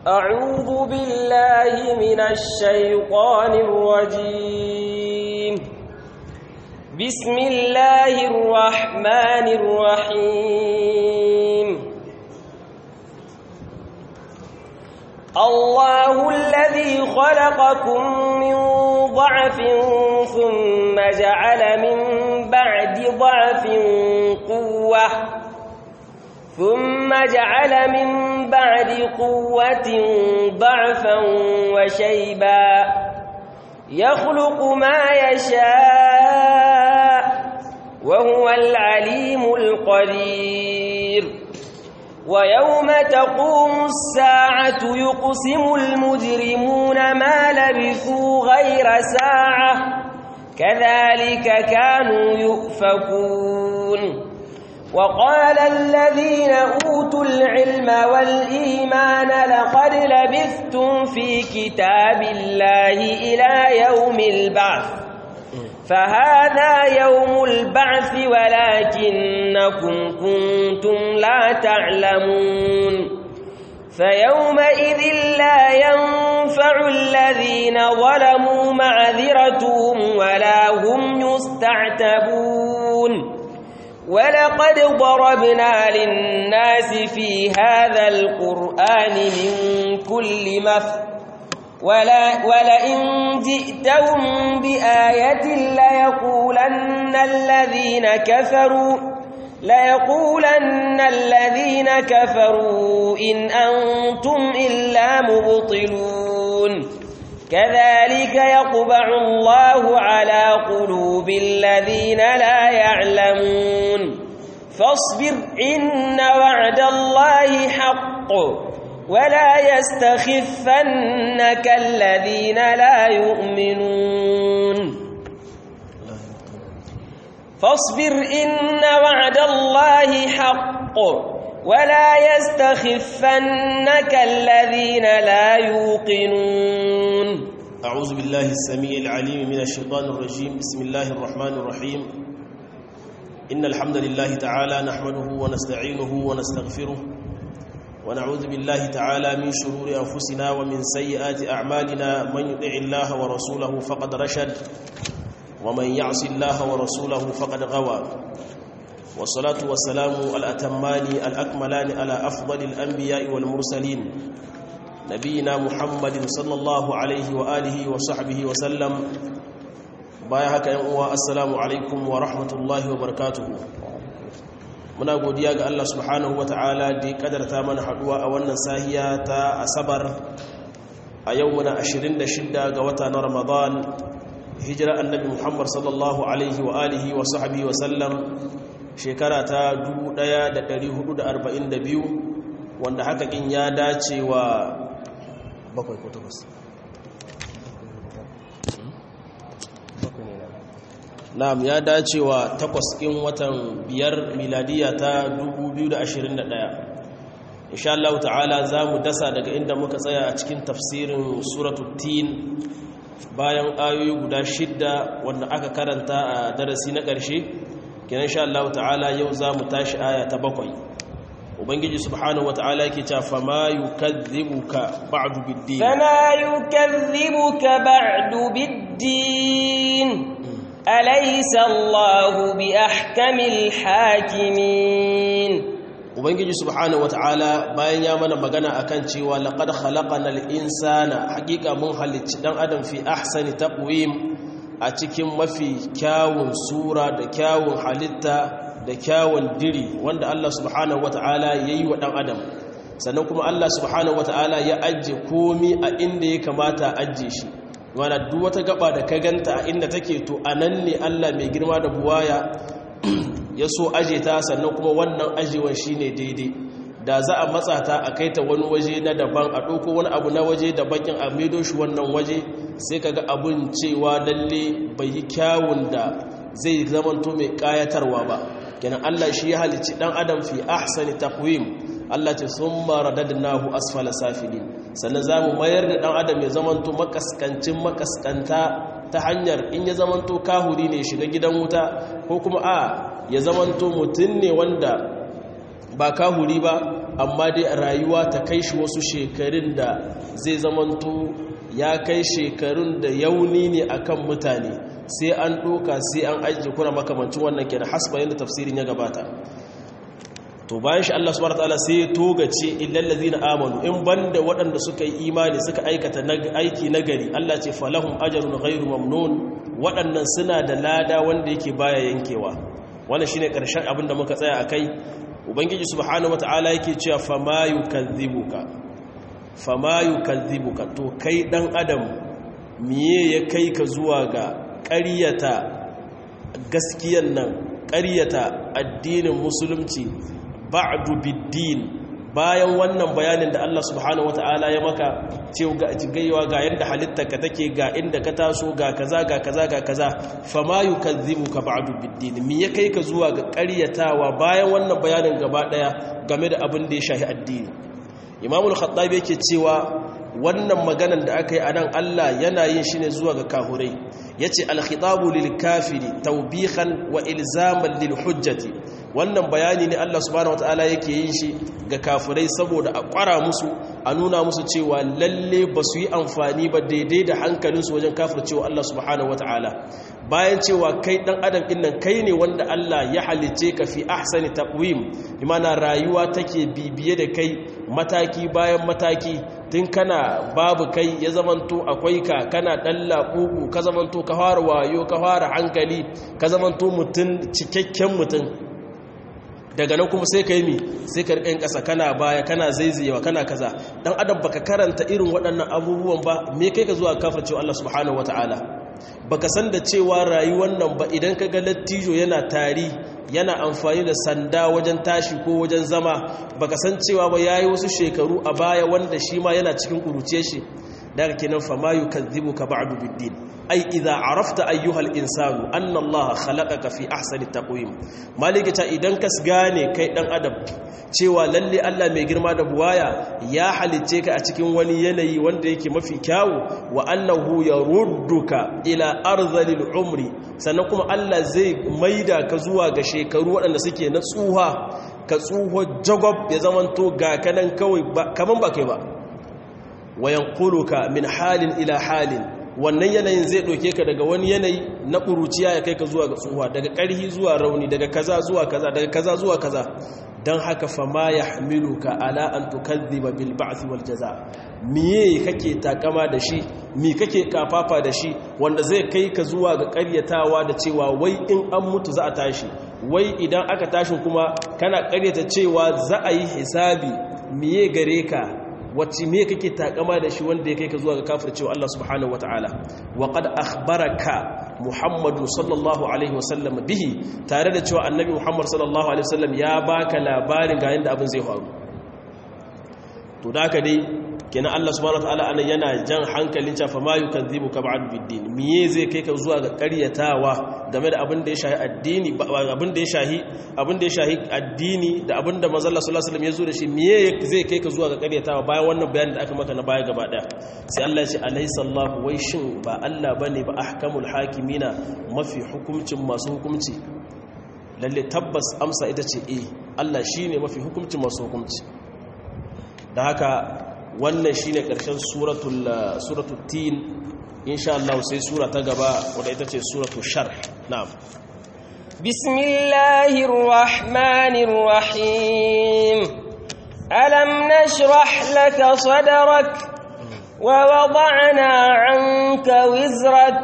أعوذ بالله من الشيطان الرجيم بسم الله الرحمن الرحيم الله الذي خلقكم من ضعف ثم جعل من بعد ضعف قوة ثم جعل من بعد قوة ضعفا وشيبا يخلق ما يشاء وهو العليم القدير ويوم تقوم الساعة يقسم المجرمون ما لبثوا غير ساعة كذلك كانوا يؤفكون وقال الذين أوتوا العلم والإيمان لقد لبثتم في كتاب الله إلى يوم البعث فهذا يوم البعث ولكنكم كنتم لا تعلمون فيومئذ لا ينفع الذين ظلموا معذرتهم ولا هم يستعتبون ولقد ضربنا للناس في هذا القرآن من كل مثل ولا ولئن جئتهم بآية ليقولن الذين كفروا ليقولن الذين كفروا إن أنتم إلا مبطلون كذلك يطبع الله على قلوب الذين لا يعلمون فاصبر إن وعد الله حق ولا يستخفنك الذين لا يؤمنون فاصبر إن وعد الله حق ولا يستخفنك الذين لا يوقنون أعوذ بالله السميع العليم من الشيطان الرجيم بسم الله الرحمن الرحيم إن الحمد لله تعالى نحمده ونستعينه ونستغفره ونعوذ بالله تعالى من شرور أنفسنا ومن سيئات أعمالنا من يطع الله ورسوله فقد رشد ومن يعص الله ورسوله فقد غوى والصلاة والسلام الأتمان الأكملان على أفضل الأنبياء والمرسلين نبينا محمد صلى الله عليه وآله وصحبه وسلم بايهك ينقوى السلام عليكم ورحمة الله وبركاته muna godiya ga Allah subhanahu wata'ala da ya kadarta mana haduwa a wannan sahiya ta asabar a yau muna 26 ga wata na ramadan hijira annabi muhammad sallallahu alaihi wa alihi wa sahbihi wa sallam shekara ta 1442 wanda haka kin ya dace wa bakwai ko takwas na'am ya dace wa takwas ɗin watan biyar miladiya ta 2021 insha Allah ta'ala za mu dasa daga inda muka tsaya a cikin tafsirin suratul tin bayan ayoyi guda shidda wanda aka karanta a darasi na ƙarshe kenan insha Allah ta'ala yau za mu tashi aya ta bakwai ubangiji subhanahu wata'ala yake cewa fama yukadhibuka ba'du bid-din fama yukadhibuka ba'du bid-din أليس الله بأحكم الحاكمين ubangiji subhanahu wataala bayan ya mana magana akan cewa laqad khalaqanal insana haqiqa mun halicci dan adam fi ahsani taqwim a cikin mafi kyawun sura da kyawun halitta da kyawun diri wanda Allah subhanahu wataala yayi wa dan adam sannan kuma Allah subhanahu wataala ya ajje komi a inda ya kamata ajje shi wana duk wata gaba da ka ganta a inda take to anan ne Allah mai girma da buwaya ya so aje ta sannan kuma wannan ajewan shine daidai da za a matsa ta a kai ta wani waje na daban a ɗauko wani abu na waje da bakin a maido shi wannan waje sai kaga abun cewa lalle bai yi kyawun da zai zamanto mai kayatarwa ba kenan Allah shi ya halicci dan adam fi ahsani taqwim Allah ce summa radadnahu asfala safilin sannan zamu mayar da dan adam ya zamanto makaskancin makaskanta ta hanyar in ya zamanto kahuri ne shiga gidan wuta ko kuma a ya zamanto mutum ne wanda ba kahuri ba amma dai rayuwa ta kai shi wasu shekarun da zai zamanto ya kai shekarun da yauni ne akan mutane sai an ɗoka sai an ajiye kuna makamancin wannan kenan hasba yadda tafsirin ya gabata to bayan shi Allah subhanahu wataala sai ya togace illal ladina amanu in banda waɗanda suka yi imani suka aikata aiki nagari Allah ce falahum ajrun ghairu mamnun waɗannan suna da lada wanda yake baya yankewa wannan shine ƙarshen abin da muka tsaya akai ubangiji subhanahu wataala yake cewa fama yukazzibuka fama yukazzibuka to kai dan adam miye ya kai ka zuwa ga ƙaryata gaskiyan nan ƙaryata addinin musulunci ba'du biddin bayan wannan bayanin da Allah subhanahu wata'ala ya maka cewa ga gaiwa ga yanda halittarka take ga inda ka taso ga kaza ga kaza ga kaza fama yukazzibuka ba'du biddin me ya kai ka zuwa ga ƙaryatawa bayan wannan bayanin gaba daya game da abin da ya shahi addini Imam al-Khattabi yake cewa wannan maganan da aka yi a nan Allah yana yin shi ne zuwa ga kahurai ya ce alkhitabu lil kafiri taubihan wa ilzaman lil hujjati wannan bayani ne Allah subhanahu wataala yake yin shi ga kafirai saboda a kwara musu a nuna musu cewa lalle ba su yi amfani ba daidai da hankalinsu wajen kafircewa Allah subhanahu wataala bayan cewa kai dan adam din nan kai ne wanda Allah ya halice ka fi ahsani taqwim imana rayuwa take bibiye da kai mataki bayan mataki tun kana babu kai ya zamanto akwai ka kana dan laƙuƙu ka zamanto ka fara wayo ka fara hankali ka zamanto mutum cikakken mutum daga nan kuma sai ka yi mi sai ka riƙa ƙasa kana baya kana zaizayewa kana kaza dan adam baka karanta irin waɗannan abubuwan ba me kai ka zuwa kafircewa Allah subhanahu wataala baka san da cewa rayuwar nan ba idan ka ga lattijo yana tari yana amfani da sanda wajen tashi ko wajen zama baka san cewa ba yayi wasu shekaru a baya wanda shi ma yana cikin kuruce shi daga kenan fa ma yukazzibuka ba'du biddin ai idza arafta ayyuhal insanu anna allaha khalaqaka fi ahsani taqwim malikita idan ka gane kai dan adam cewa lalle Allah mai girma da buwaya ya halicce ka a cikin wani yanayi wanda yake mafi kyawu wa annahu yarudduka ila arzalil umri sannan kuma Allah zai maida ka zuwa ga shekaru waɗanda suke na tsuha ka tsuho jagob ya zamanto ga kanan kawai kaman ba kai ba wayan kuluka min halin ila halin wannan yanayin zai ɗauke ka daga wani yanayi na ƙuruciya ya kai ka zuwa ga tsuhuwa daga ƙarhi zuwa rauni daga kaza zuwa kaza daga kaza zuwa kaza don haka fama ya hamilu ka ala an tukazziba bil ba'thi wal jaza miye kake takama da shi mi kake kafafa da shi wanda zai kai ka zuwa ga ƙaryatawa da cewa wai in an mutu za a tashi wai idan aka tashin kuma kana ƙaryata cewa za a yi hisabi miye gare ka wacce me kake takama da shi wanda ya kai ka zuwa ga kafircewa Allah subhanahu wataala wa qad akhbaraka Muhammadu sallallahu alaihi wasallam bihi tare da cewa annabi Muhammad sallallahu alaihi wasallam ya baka labarin ga yanda abin zai faru to da haka dai kenan Allah subhanahu wataala anan yana jan hankalin cewa ma yukadzibuka ba'd biddin miye zai kai ka zuwa ga ƙaryatawa game da abin da ya shahi addini abin da ya shahi abin da ya shahi addini da abin da manzo Allah sallallahu alaihi wasallam ya zo da shi miye zai kai ka zuwa ga ƙaryatawa bayan wannan bayanin da aka maka na baya gaba daya sai Allah ya ce alaysa Allah wai shin ba Allah bane ba ahkamul hakimina mafi hukuncin masu hukunci lalle tabbas amsa ita ce eh Allah shine mafi hukuncin masu hukunci da haka wannan shine ƙarshen suratul suratul tin insha Allah sai sura ta gaba wadda ita ce suratul sharh na'am bismillahir rahmanir rahim alam nashrah laka sadrak wa wada'na 'anka wizrak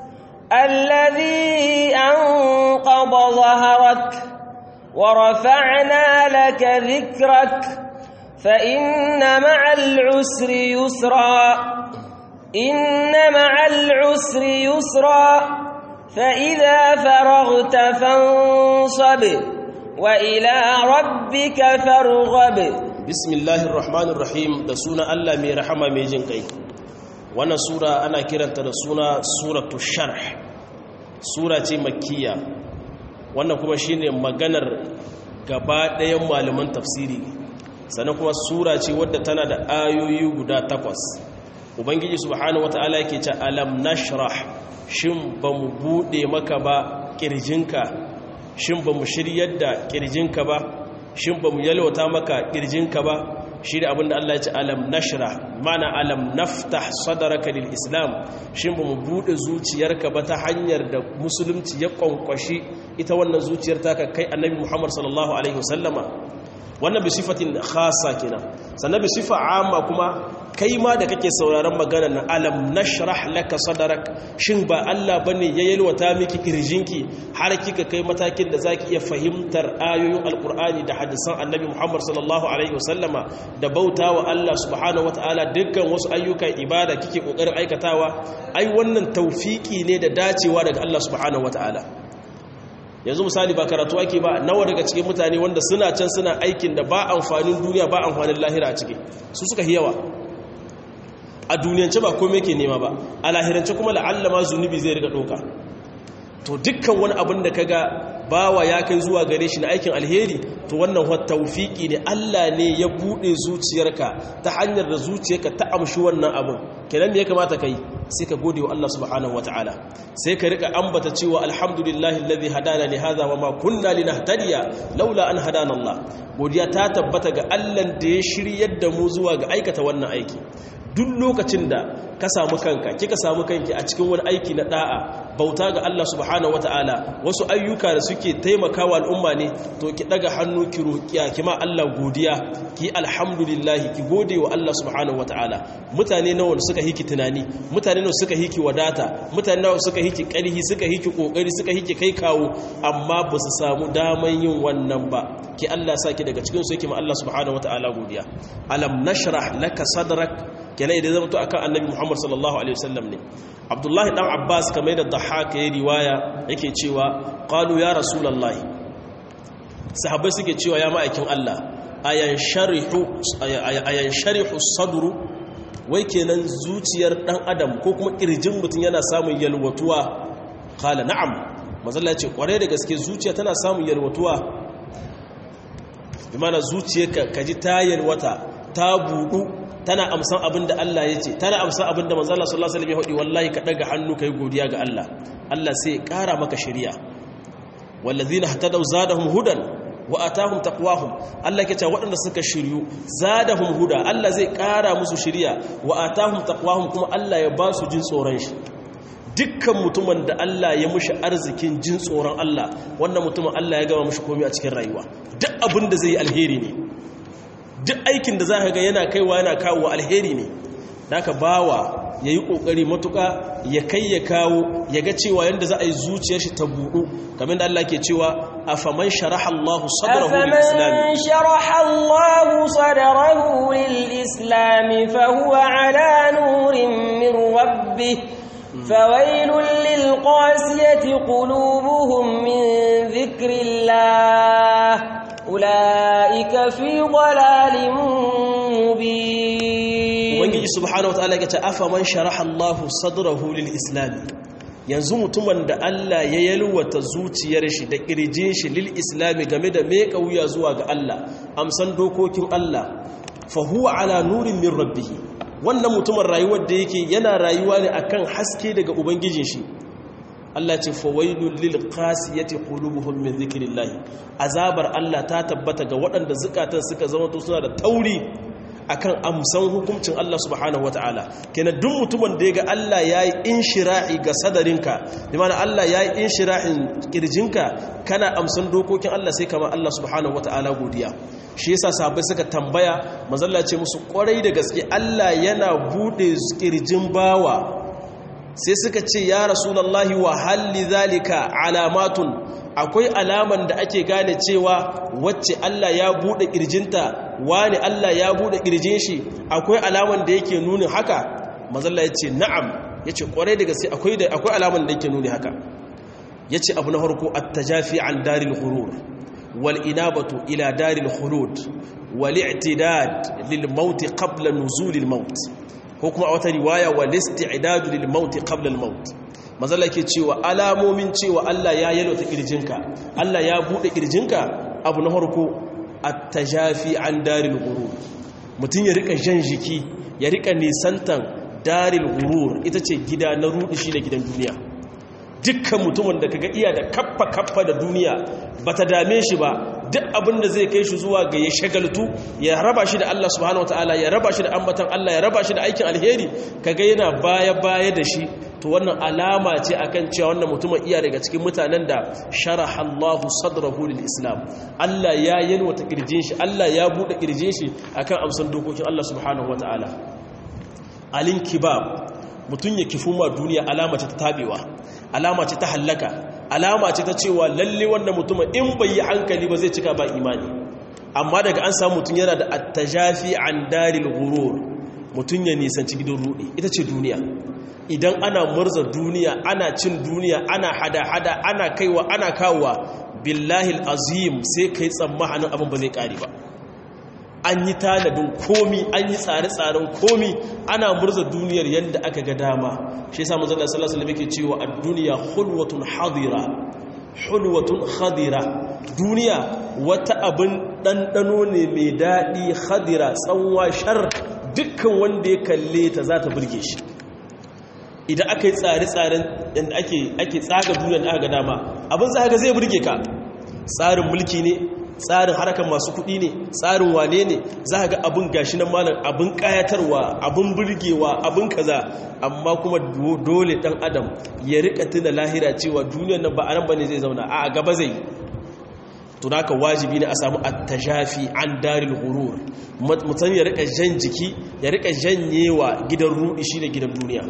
alladhi anqadha dhahrak wa rafa'na laka dhikrak فإن مع العسر يسرا إن مع العسر يسرا فإذا فرغت فانصب وإلى ربك فارغب بسم الله الرحمن الرحيم da suna Allah mai rahama mai jin kai wannan sura ana kiranta da suna suratu sharh sura ce makkiya wannan kuma shine maganar gaba ɗayan malaman tafsiri sannan kuma sura ce wadda tana da ayoyi guda takwas ubangiji subhanahu wata'ala yake ce alam nashrah shin ba mu buɗe maka ba ƙirjinka shin ba mu shiryar da ƙirjinka ba shin ba mu yalwata maka kirjinka ba shi da abinda Allah ya ce alam nashra mana alam naftah sadaraka lil islam shin ba mu bude zuciyarka ba ta hanyar da musulunci ya kwankwashi ita wannan zuciyar taka kai annabi Muhammad sallallahu alaihi wasallama wannan bi sifatin khassa kenan sannan bi sifa amma kuma kai ma da kake sauraron magana na alam nashrah laka sadrak shin ba Allah bane ya yalwata miki kirjinki har kika kai matakin da zaki iya fahimtar ayoyin alqur'ani da hadisan annabi Muhammad sallallahu alaihi wasallama da bautawa Allah subhanahu wataala dukkan wasu ayyukan ibada kike kokarin aikatawa ai wannan tawfiki ne da dacewa daga Allah subhanahu wataala yanzu misali ba karatu ake ba nawa daga cikin mutane wanda suna can suna aikin da ba amfanin duniya ba amfanin lahira a ciki su suka yawa a duniyance ba kome ke nema ba a lahirance kuma la'alla ma zunubi zai riga ɗauka to dukkan wani abin da kaga bawa ya kai zuwa gare shi na aikin alheri to wannan wa tawfiki ne Allah ne ya bude zuciyarka ta hanyar da zuciyarka ta amshi wannan abin kenan me ya kamata kai sai ka gode wa Allah subhanahu wataala sai ka rika ambata cewa alhamdulillahi alladhi hadana li hadha wa ma kunna linahtadiya laula an hadana Allah godiya ta tabbata ga Allah da ya shiryar da mu zuwa ga aikata wannan aiki duk lokacin da ka samu kanka kika samu kanki a cikin wani aiki na da'a bauta ga Allah subhanahu wataala wasu ayyuka da suke taimakawa al'umma ne to ki daga hannu ki roƙiya ki ma Allah godiya ki alhamdulillah ki gode wa Allah subhanahu wataala mutane nawa suka hiki tunani mutane nawa suka hiki wadata mutane nawa suka hiki ƙarhi suka hiki kokari suka hiki kai kawo amma ba su samu daman yin wannan ba ki Allah saki daga cikin su yake ma Allah subhanahu wataala godiya alam nashrah laka sadrak kenan idan zama to akan annabi Muhammad sallallahu alaihi wasallam ne Abdullahi dan Abbas kamar da Dhahhak ya riwaya yake cewa qalu ya rasulullahi sahabbai suke cewa ya ma'aikin Allah ayan sharihu ayan sharihu sadru wai kenan zuciyar dan adam ko kuma kirjin mutun yana samun yalwatuwa qala na'am mazalla ya ce kware da gaske zuciya tana samun yalwatuwa bi mana zuciyarka kaji ta yalwata ta budu tana amsan abin da Allah ya ce tana amsan abin da manzala sallallahu alaihi wasallam ya hudi wallahi ka daga hannu kai godiya ga Allah Allah sai ya kara maka shari'a wallazina hatadaw zadahum hudan wa atahum taqwahum Allah yake cewa waɗanda suka shiryu zadahum huda Allah zai kara musu shari'a wa atahum taqwahum kuma Allah ya ba su jin tsoron shi dukkan mutumin da Allah ya mushi arzikin jin tsoron Allah wannan mutumin Allah ya gama mushi komai a cikin rayuwa duk abin da zai yi alheri ne duk aikin da za ka ga yana kaiwa yana kawo alheri ne da ka bawa ya yi ƙoƙari matuƙa ya kai ya kawo ya ga cewa yadda za a yi zuciyar shi ta buɗu kamar da Allah ke cewa a faman sharaha Allah sadrahu lil islami sharaha Allah sadrahu lil islami fa huwa ala nurin min rabbih fawailul lil qasiyati qulubuhum min dhikrillah أولئك في ضلال مبين ubangiji subhanahu wataala ya ce afa man sharaha Allah sadrahu lil islam yanzu mutumin da Allah ya yalwata zuciyar shi da kirjin shi lil islam game da me kauya zuwa ga Allah amsan dokokin Allah fa huwa ala nurin min rabbih wannan mutumin rayuwar da yake yana rayuwa ne akan haske daga ubangijin shi Allah ce fawailul lil qasiyati qulubuhum min dhikrillah azabar Allah ta tabbata ga waɗanda zukatan suka zama to suna da tauri akan amsan hukuncin Allah subhanahu wataala kenan duk mutumin da yaga Allah yayi inshira'i ga sadarinka bi ma'ana Allah yayi inshira'in kirjinka kana amsan dokokin Allah sai kamar Allah subhanahu wataala godiya shi yasa sahabbai suka tambaya manzalla ce musu kwarai da gaske Allah yana bude kirjin bawa sai suka ce ya rasulallahi wa halli zalika alamatun akwai alaman da ake gane cewa wacce Allah ya bude kirjinta wani Allah ya bude kirjin shi akwai alaman da yake nuni haka mazalla ya ce na'am ya ce kwarai daga sai akwai akwai alaman da yake nuni haka ya ce abu na harko at-tajafi an daril ghurur wal inabatu ila daril khulud wal i'tidad lil maut qabla nuzul al maut ko kuma a wata riwaya wa listi'dadu lil maut qabla al maut mazalla ke cewa alamomin cewa Allah ya yalwata kirjinka Allah ya bude kirjinka abu na farko at-tajafi an daril ghurur mutun ya rika jan jiki ya rika nisantan daril ghurur ita ce gida na rudi shi da gidan duniya dukkan mutumin da kaga iya da kaffa kaffa da duniya bata dame shi ba duk abin da zai kai shi zuwa ga ya shagaltu ya raba shi da Allah subhanahu wataala ya raba shi da ambatan Allah ya raba shi da aikin alheri kaga yana baya baya da shi to wannan alama ce akan cewa wannan mutumin iya daga cikin mutanen da sharaha Allahu sadrahu lil Islam Allah ya yalwata kirjin shi Allah ya bude kirjin shi akan amsan dokokin Allah subhanahu wataala alin kibab mutun ya kifu ma duniya alama ce ta tabewa alama ce ta hallaka alama ce ta cewa lalle wannan mutumin in bai yi hankali ba zai cika ba imani amma daga an samu mutum yana da attajafi an daril ghurur mutum ya nisanci gidan rudi ita ce duniya idan ana murza duniya ana cin duniya ana hada-hada ana kaiwa ana kawowa billahi azim sai kai tsammanin abin ba zai kare ba an yi tanadin komi an yi tsare-tsaren komi ana murza duniyar yadda aka ga dama shi yasa manzon Allah sallallahu alaihi wasallam yake cewa ad-dunya hulwatun hadira hulwatun khadira duniya wata abin ɗanɗano ne mai daɗi khadira tsanwa shar dukkan wanda ya kalle ta za ta burge shi idan aka yi tsare-tsaren yadda ake tsaga duniya da aka ga dama abin za ka zai burge ka tsarin mulki ne tsarin harkar masu kuɗi ne tsarin wane ne za ga abin gashi nan malam abin ƙayatarwa abin burgewa abin kaza amma kuma dole ɗan adam ya rika tuna lahira cewa duniyar nan ba a nan ba ne zai zauna a gaba zai tunaka wajibi ne a samu attajafi an daril hurur mutum ya rika jan jiki ya rika janyewa gidan ruɗi shi da gidan duniya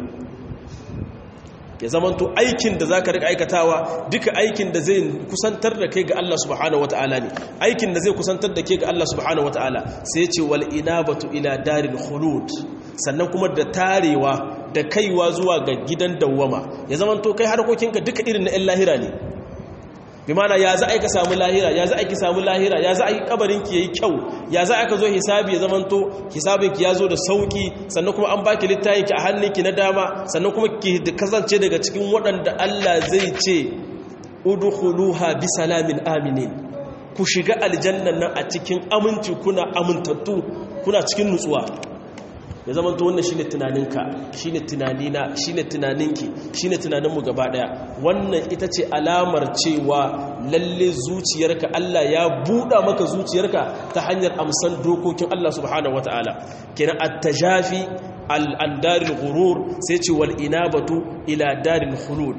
ya zamanto aikin da za ka rika aikatawa duka aikin da zai kusantar da kai ga Allah subhanahu wa ta'ala ne aikin da zai kusantar da kai ga Allah subhanahu wa ta'ala sai ce wal inabatu ila daril khulud sannan kuma da tarewa da kaiwa zuwa ga gidan dawwama ya zamanto kai harkokinka duka irin na 'yan lahira ne bi mana ya za a ka samu lahira ya za a ki samu lahira ya za a yi kabarinki ya yi kyau ya za a ka zo hisabi ya zamanto hisabinki ya zo da sauki sannan kuma an baki littayinki a hannunki na dama sannan kuma ki kasance daga cikin waɗanda Allah zai ce udkhuluha bi salamin aminin ku shiga aljannan nan a cikin aminci kuna amintattu kuna cikin nutsuwa ya zama to wannan shine tunaninka shine tunanina shine tunaninki shine tunaninmu gaba daya wannan ita ce alamar cewa lalle zuciyarka Allah ya buɗa maka zuciyarka ta hanyar amsan dokokin Allah subhanahu wataala kenan at-tajafi al-daril ghurur sai ce wal inabatu ila daril khulud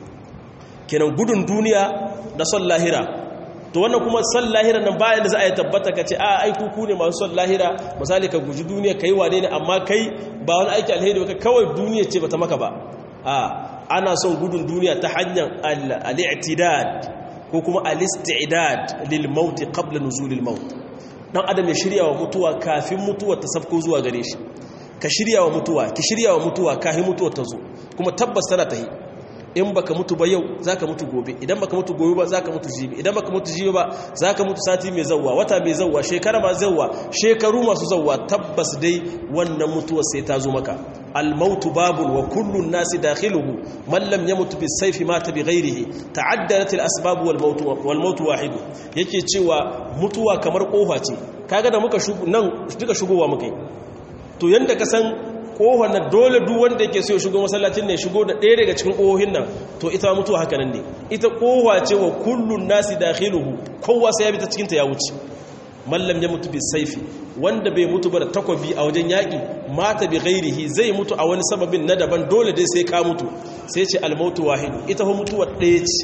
kenan gudun duniya da son lahira to wannan kuma son lahira nan bayan da za a yi tabbata ka ce a ai kuku ne masu son lahira misali ka guji duniya kai wane ne amma kai ba wani aiki alheri ba kawai duniya ce bata maka ba a ana son gudun duniya ta hanyar al-i'tidad ko kuma al-istidad lil maut qabla nuzul al-maut dan adam ya shirya wa mutuwa kafin mutuwa ta sabko zuwa gare shi ka shirya wa mutuwa ki shirya wa mutuwa kafin mutuwa ta zo kuma tabbas tana tahi in baka mutu ba yau zaka mutu gobe idan baka mutu gobe ba zaka mutu jibi idan baka mutu jibi ba zaka mutu sati mai zawwa wata mai zawwa shekara ma zawwa shekaru masu zawwa tabbas dai wannan mutuwa sai ta zo maka al-mautu babun wa kullu an-nasi dakhiluhu man lam yamut bis-sayfi mata bighayrihi ta'addadat al-asbab wal-maut wal-maut wahid yake cewa mutuwa kamar kofa ce kaga da muka nan duka shigowa muka yi to yanda ka san kohon na dole duk wanda yake so ya shigo masallacin ne shigo da ɗaya daga cikin kohohin nan to ita mutuwa haka nan ne ita kowa ce wa kullun nasi dakhiluhu kowa sai ya bi ta cikin ta ya wuce mallam ya mutu bi saifi wanda bai mutu ba da takobi a wajen yaƙi mata bi ghairihi zai mutu a wani sababin na daban dole dai sai ka mutu sai ce almautu wahidu ita fa mutuwa ɗaya ce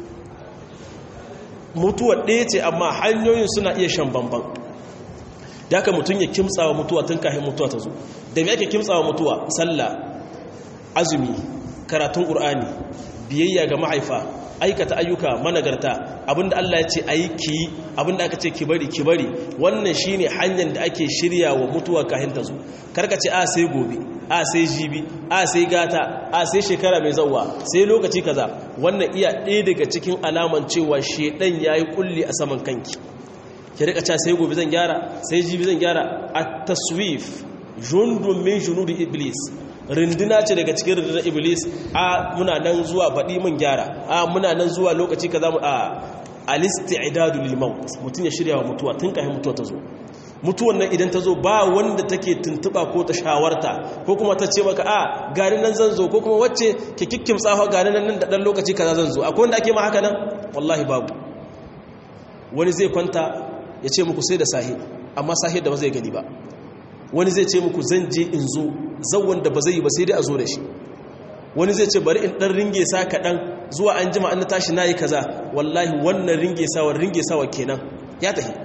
mutuwa ɗaya ce amma hanyoyin suna iya shan bamban da haka mutum ya kimtsawa mutuwa tun kafin mutuwa ta zo da me ake kimtsawa mutuwa sallah azumi karatun qur'ani biyayya ga mahaifa aikata ayyuka managarta abinda Allah ya ce ayi ki abinda aka ce ki bari ki bari wannan shine hanyar da ake shirya wa mutuwa kafin ta zo karka ce a sai gobe a sai jibi a sai gata a sai shekara mai zawwa sai lokaci kaza wannan iya ɗaya daga cikin alaman cewa shedan yayi kulli a saman kanki ki rika cewa sai gobe zan gyara sai jibi zan gyara at-taswif jundun min junudi iblis rinduna ce daga cikin rundunar iblis a muna nan zuwa baɗi mun gyara a muna nan zuwa lokaci ka zamu a alisti'dadu lil maut mutun ya shirya wa mutuwa tun kafin mutuwa ta zo mutuwan nan idan ta zo ba wanda take tuntuba ko ta shawarta ko kuma ta ce maka a gani nan zan zo ko kuma wacce ke kikkim tsafa gani nan da dan lokaci kaza zan zo akwai wanda ake ma haka nan wallahi babu wani zai kwanta ya ce muku sai da sahi amma sahi da ba zai gani ba wani zai ce muku zan je in zo zawon da ba zai yi ba sai dai a zo da shi wani zai ce bari in ɗan ringe sa kaɗan zuwa an jima an tashi na yi kaza wallahi wannan ringe sawa ringe sawa kenan ya tafi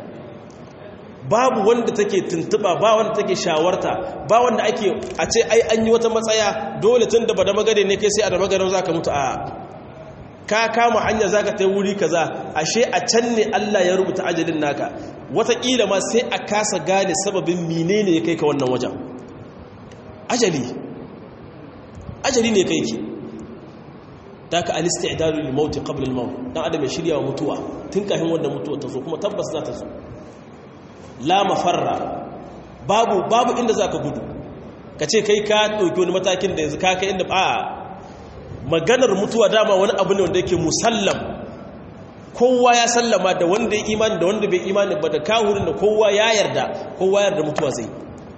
babu wanda take tuntuba ba wanda take shawarta ba wanda ake a ce ai an yi wata matsaya dole tun da ba da magare ne kai sai a da magare za ka mutu a ka kama hanya za ka ta wuri kaza ashe a can ne Allah ya rubuta ajalin naka wataƙila ma sai a kasa gane sababin menene ya kai ka wannan wajen ajali ajali ne kai ki ta ka alista idanu lil mauti qabla al maut dan adam ya shirya wa mutuwa tun kafin wannan mutuwa ta zo kuma tabbas za ta zo la mafarra babu babu inda zaka gudu kace kai ka dauki wani matakin da yanzu ka kai inda a maganar mutuwa dama wani abu ne wanda yake musallam kowa ya sallama da wanda ya imani da wanda bai imani ba da kahurin da kowa ya yarda kowa yarda mutuwa zai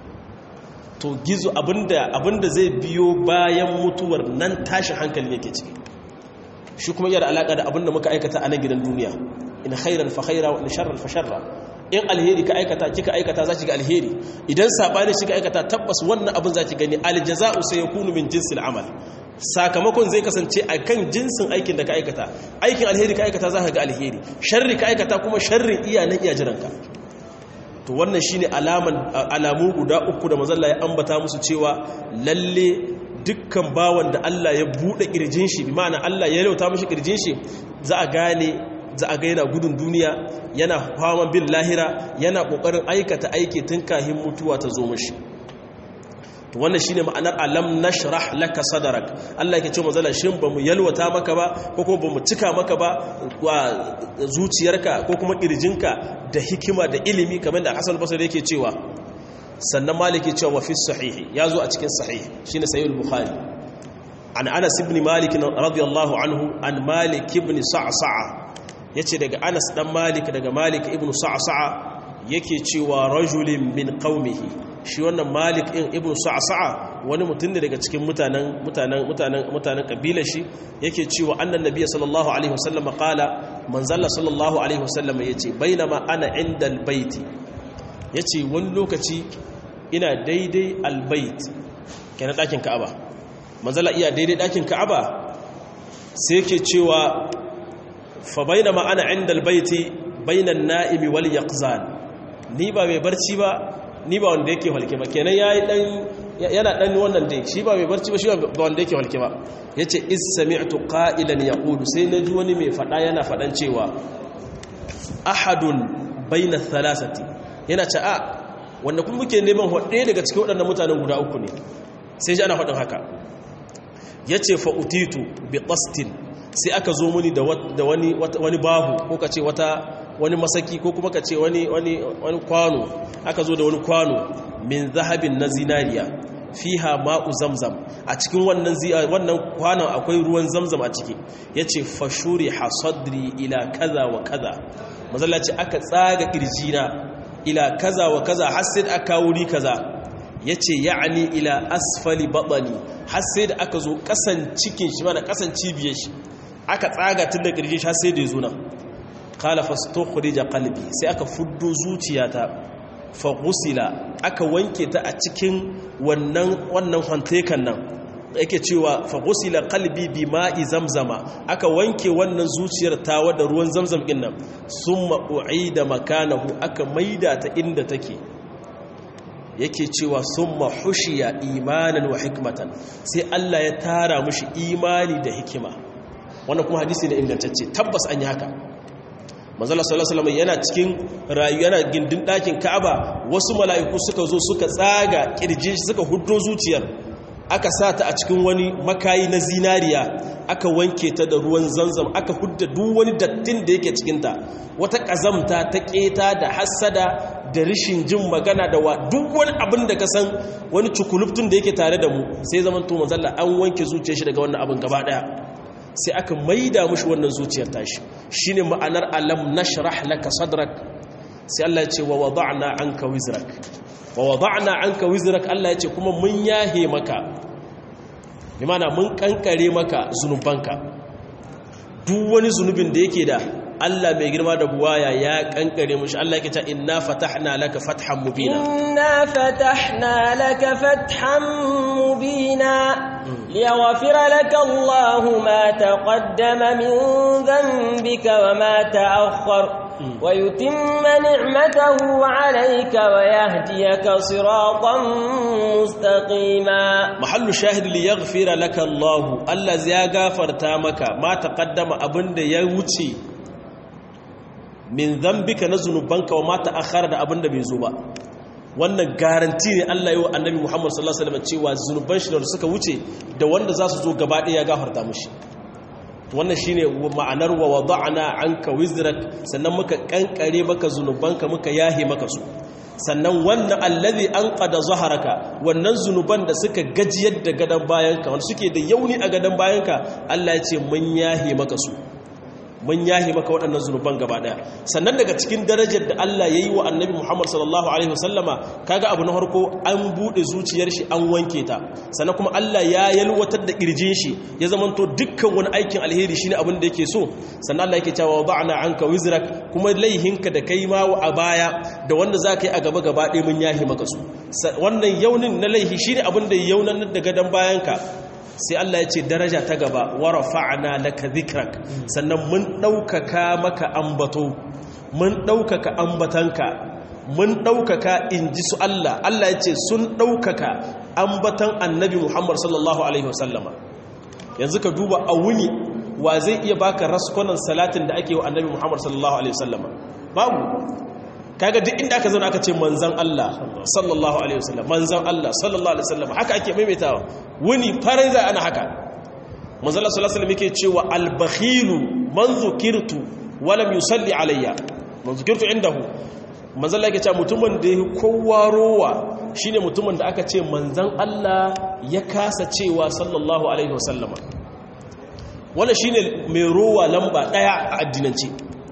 to gizo abinda abinda zai biyo bayan mutuwar nan tashi hankali yake ciki shi kuma yana alaka da abinda muka aikata a nan gidan duniya in khairan fa khaira wa in sharran fa sharra in alheri ka aikata kika aikata za ki ga alheri idan sabani shi ka aikata tabbas wannan abin za ki gani aljaza'u sai yakunu min jinsil amal sakamakon zai kasance a kan jinsin aikin da ka aikata aikin alheri ka aikata za ka ga alheri sharri ka aikata kuma sharrin iya na iya jiranka to wannan shine alaman alamu guda uku da mazalla ya ambata musu cewa lalle dukkan bawan da Allah ya bude kirjin shi bi ma'ana Allah ya lauta mishi kirjin shi za a gane za a ga yana gudun duniya yana kwaman bin lahira yana kokarin aikata aiki tun kahin mutuwa ta zo mishi to wannan shine ma'anar alam nashrah laka sadrak Allah yake ce manzala shin bamu yalwata maka ba ko kuma bamu cika maka ba wa zuciyarka ko kuma kirjinka da hikima da ilimi kamar da Hassan Basri yake cewa sannan Malik yake cewa fi sahih yazo a cikin sahih shine sahih al-Bukhari an Anas ibn Malik radiyallahu anhu an Malik ibn Sa'sa'a yace daga Anas dan Malik daga Malik ibn Sa'sa'a yake cewa rajulin min qaumihi shi wannan malik in ibn sa'sa'a wani mutum ne daga cikin mutanen mutanen mutanen mutanen kabilar shi yake cewa annan nabiyyi sallallahu alaihi wasallam qala manzalla sallallahu alaihi wasallam yace bainama ana inda albayt yace wani lokaci ina daidai albayt kenan dakin ka'aba manzalla iya daidai dakin ka'aba sai yake cewa fa bainama ana inda albayt bainan na'imi wal yaqzan ni ba mai barci ba ni ba wanda yake halke ba kenan yayi dan yana dan wannan dai shi ba mai barci ba shi ba wanda yake halke ba yace is sami'tu qa'ilan yaqulu sai naji wani mai fada yana fadan cewa ahadun baina thalathati yana ce a wanda kuma muke neman hode daga cikin waɗannan mutanen guda uku ne sai ji ana faɗin haka yace fa utitu bi qastin sai aka zo muni da wani wani bahu ko kace wata wani masaki ko kuma ka ce wani kwano aka zo da wani kwano min zahabin na zinariya fiha ma'u zamzam a cikin wannan wannan kwanon akwai ruwan zamzam a ciki yace fashuri hasadri ila kaza wa kaza mazalla ce aka tsaga kirjina ila kaza wa kaza har sai da aka wuri kaza yace ya'ni ila asfali batani har sai da aka zo kasan cikin shi mana kasan cibiyar shi aka tsaga tun da kirjin shi har sai da ya zo nan kala fastukhrija qalbi sai aka fuddo zuciyata fa ghusila aka wanke ta a cikin wannan wannan hantekan nan yake cewa fa ghusila qalbi bima'i zamzama aka wanke wannan zuciyar tawa da ruwan zamzam din nan summa u'ida makanahu aka maida ta inda take yake cewa summa hushiya imanan wa hikmatan sai Allah ya tara mushi imani da hikima wannan kuma hadisi ne ingantacce tabbas an yi haka manzala sallallahu alaihi yana cikin rayu yana gindin ɗakin Ka'aba wasu mala'iku suka zo suka tsaga kirjin shi suka huddo zuciyar aka sa ta a cikin wani makayi na zinariya aka wanke ta da ruwan zanzam aka hudda duk wani dattin da yake cikin ta wata kazamta ta keta da hassada da rishin jin magana da wa duk wani abin da ka san wani cukuluftun da yake tare da mu sai zaman to manzala an wanke zuciyar shi daga wannan abin gaba daya sai aka maida mushi wannan zuciyar tashi shine ma'anar alam nashrah laka sadrak sai Allah ya ce wa wada'na anka wizrak wa wada'na anka wizrak Allah ya ce kuma mun yahe maka bi mana mun kankare maka zunubanka duk wani zunubin da yake da Allah mai girma da buwaya ya kankare mushi Allah yake ta inna fatahna laka fathan mubina inna fatahna laka fathan mubina liyaghfira laka Allah ma taqaddama min dhanbika wa ma ta'akhkhara ويتم نعمته عليك ويهديك صراطا مستقيما محل شاهد ليغفر لك الله الذي غفرتا مك ما تقدم abin da ya wuce min zambika na zunubanka wa ma ta'akhkhara da abin da bai zo ba wannan garanti ne Allah yi wa annabi Muhammad sallallahu alaihi wasallam cewa zunuban shi da suka wuce da wanda za su zo gaba ɗaya ya gafarta mushi wannan shine ma'anar wa wada'na anka wizrak sannan muka kankare maka zunubanka muka yahe maka su sannan wannan allazi anqada zaharaka wannan zunuban da suka gajiyar da gadan bayanka wanda suke da yauni a gadan bayanka Allah ya ce mun yahe maka su mun yahi maka waɗannan zunuban gaba ɗaya sannan daga cikin darajar da Allah ya yi wa annabi Muhammad sallallahu alaihi wasallama kaga abu na harko an buɗe zuciyar shi an wanke ta sannan kuma Allah ya yalwatar da ƙirjin shi ya zamanto dukkan wani aikin alheri shine abin da yake so sannan Allah yake cewa ba'ana anka wizrak kuma laihinka da kai ma a baya da wanda za ka yi a gaba gaba ɗaya mun yahi maka su wannan yaunin na laihi shine abin da yaunan da gadon bayanka sai Allah ya ce daraja ta gaba wa rafa'na laka dhikrak sannan mun daukaka maka ambato mun daukaka ambatanka mun daukaka inji su Allah Allah ya ce sun daukaka ambatan annabi Muhammad sallallahu alaihi wasallama yanzu ka duba a wuni wa zai iya baka raskonan salatin da ake wa annabi Muhammad sallallahu alaihi wasallama babu kaga duk inda aka zauna aka ce manzan Allah sallallahu alaihi wasallam manzan Allah sallallahu alaihi wasallam haka ake maimaitawa wani farai za ana haka manzan Allah sallallahu alaihi wasallam yake cewa al-bakhilu man zukirtu wa lam yusalli alayya man zukirtu indahu manzan Allah yake cewa mutumin da yake kowa rowa shine mutumin da aka ce manzan Allah ya kasa cewa sallallahu alaihi wasallama wannan shine mai rowa lamba daya a addinance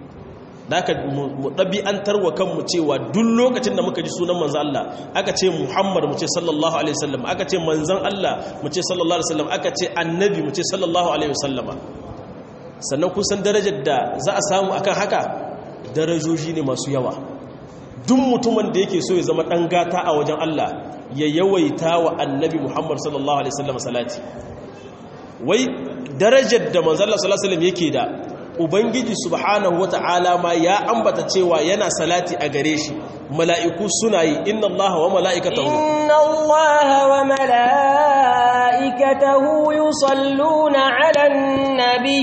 da aka mu ɗabi'antar wa kanmu cewa duk lokacin da muka ji sunan manzan Allah aka ce Muhammad mu ce sallallahu alaihi wasallam aka ce manzan Allah mu ce sallallahu alaihi wasallam aka ce annabi mu ce sallallahu alaihi wasallama sannan kusan darajar da za a samu akan haka darajoji ne masu yawa duk mutumin da yake so ya zama ɗan gata a wajen Allah ya yawaita wa annabi Muhammad sallallahu alaihi wasallam salati wai darajar da manzan Allah sallallahu alaihi wasallam yake da ubangiji subhanahu wata'ala ma ya ambata cewa yana salati a gare shi mala'iku suna yi inna allaha wa mala'ikatahu inna allaha wa mala'ikatahu yusalluna 'alan nabi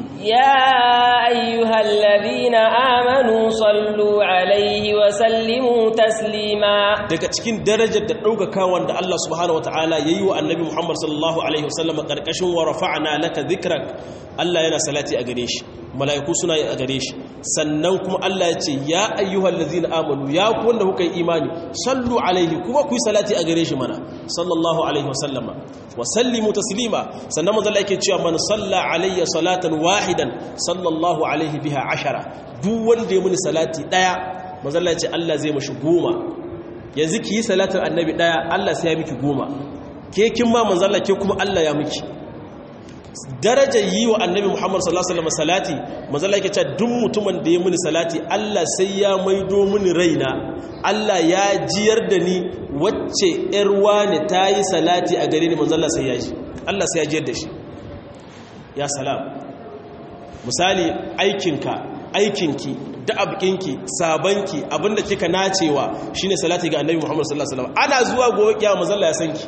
ya ayyuhalladhina amanu sallu 'alaihi wa sallimu taslima daga cikin darajar da daukakawan da Allah subhanahu wata'ala yayi wa annabi Muhammad sallallahu alaihi wasallam karkashin wa rafa'na laka dhikrak Allah yana salati a gare shi mala'iku suna yi a gare shi sannan kuma Allah ya ce ya ayyuhal ladzina amanu ya ku wanda kuka yi imani sallu alaihi kuma ku yi salati a gare shi mana sallallahu alaihi wasallama wa sallimu taslima sannan manzo Allah yake cewa man salla alayya salatan wahidan sallallahu alaihi biha ashara duk wanda ya muni salati daya manzo Allah ya ce Allah zai mashi goma yanzu ki yi salatin annabi daya Allah sai ya miki goma ke kin ma manzo Allah ke kuma Allah ya miki darajar yi wa annabi Muhammad sallallahu alaihi wasallam salati manzo Allah yake cewa duk mutumin da ya muni salati Allah sai ya maido mini raina Allah ya jiyar da ni wacce yar wani ta yi salati a gare ni manzo Allah sai ya ji Allah sai ya jiyar da shi ya salam misali aikinka aikinki da abkinki sabanki abinda kika nacewa shine salati ga annabi Muhammad sallallahu alaihi wasallam ana zuwa gobe kiyama manzo Allah ya sanki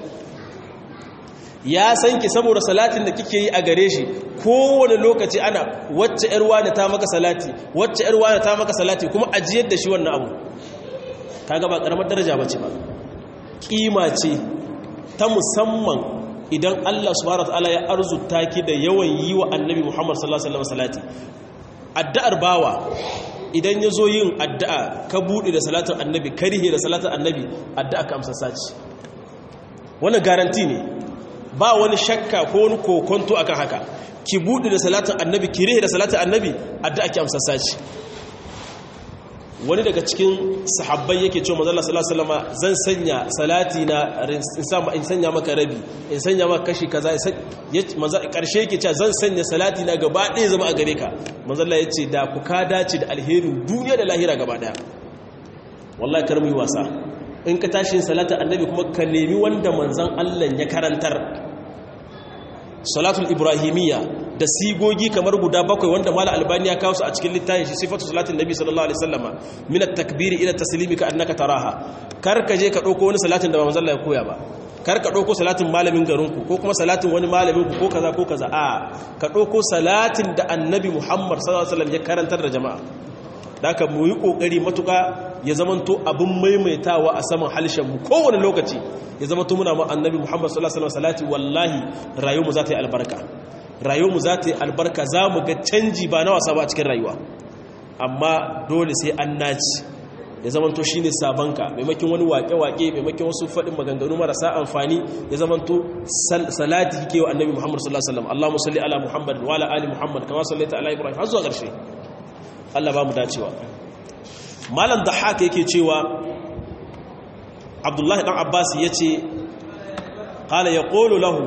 ya san ki saboda salatin da kike yi a gare shi kowane lokaci ana wacce yar wani ta maka salati wacce yar wani ta maka salati kuma ajiyar da shi wannan abu kaga ba karamar daraja bace ba kima ce ta musamman idan Allah subhanahu wataala ya arzuta ki da yawan yi wa annabi Muhammad sallallahu alaihi wasallam salati addu'ar bawa idan ya zo yin addu'a ka buɗe da salatin annabi karihe da salatin annabi addu'a ka amsa saci wannan garanti ne ba wani shakka ko wani kokonto akan haka ki buɗe da salatin annabi ki rihe da salatin annabi addu'a ki amsa saci wani daga cikin sahabbai yake cewa manzo Allah sallallahu alaihi wasallam zan sanya salati na in sanya maka rabi in sanya maka kashi kaza manzo karshe yake cewa zan sanya salati na gaba ɗaya zama a gare ka manzo Allah yace da ku ka dace da alherin duniya da lahira gaba ɗaya wallahi kar mu yi wasa in ka tashi yin salatin annabi kuma ka nemi wanda manzon Allah ya karantar salatul ibrahimiyya da sigogi kamar guda bakwai wanda mala albani ya kawo su a cikin littafin shi sifatu salatin nabi sallallahu alaihi wasallama min at-takbiri ila taslimi ka annaka taraha kar ka je ka dauko wani salatin da ba manzon Allah ya koya ba kar ka dauko salatin malamin garinku ko kuma salatin wani malamin ku ko kaza ko kaza a ka dauko salatin da annabi Muhammad sallallahu alaihi wasallam ya karantar da jama'a daka mu yi kokari matuka ya zamanto abin maimaitawa a saman halshen mu kowane lokaci ya zamanto muna ma annabi Muhammad sallallahu alaihi wasallam salati wallahi rayuwar mu za ta yi albarka rayuwar mu za ta yi albarka za mu ga canji ba na wasa ba a cikin rayuwa amma dole sai an naci ya zamanto shi ne sabanka maimakin wani wake-wake maimakin wasu faɗin maganganu marasa amfani ya zamanto salati kike wa annabi muhammad sallallahu alaihi wasallam allahumma salli ala muhammad wa ala ali muhammad kama sallaita ala ibrahim har zuwa ƙarshe Allah ba mu dacewa malam da haka yake cewa abdullahi dan abbas yace qala yaqulu lahu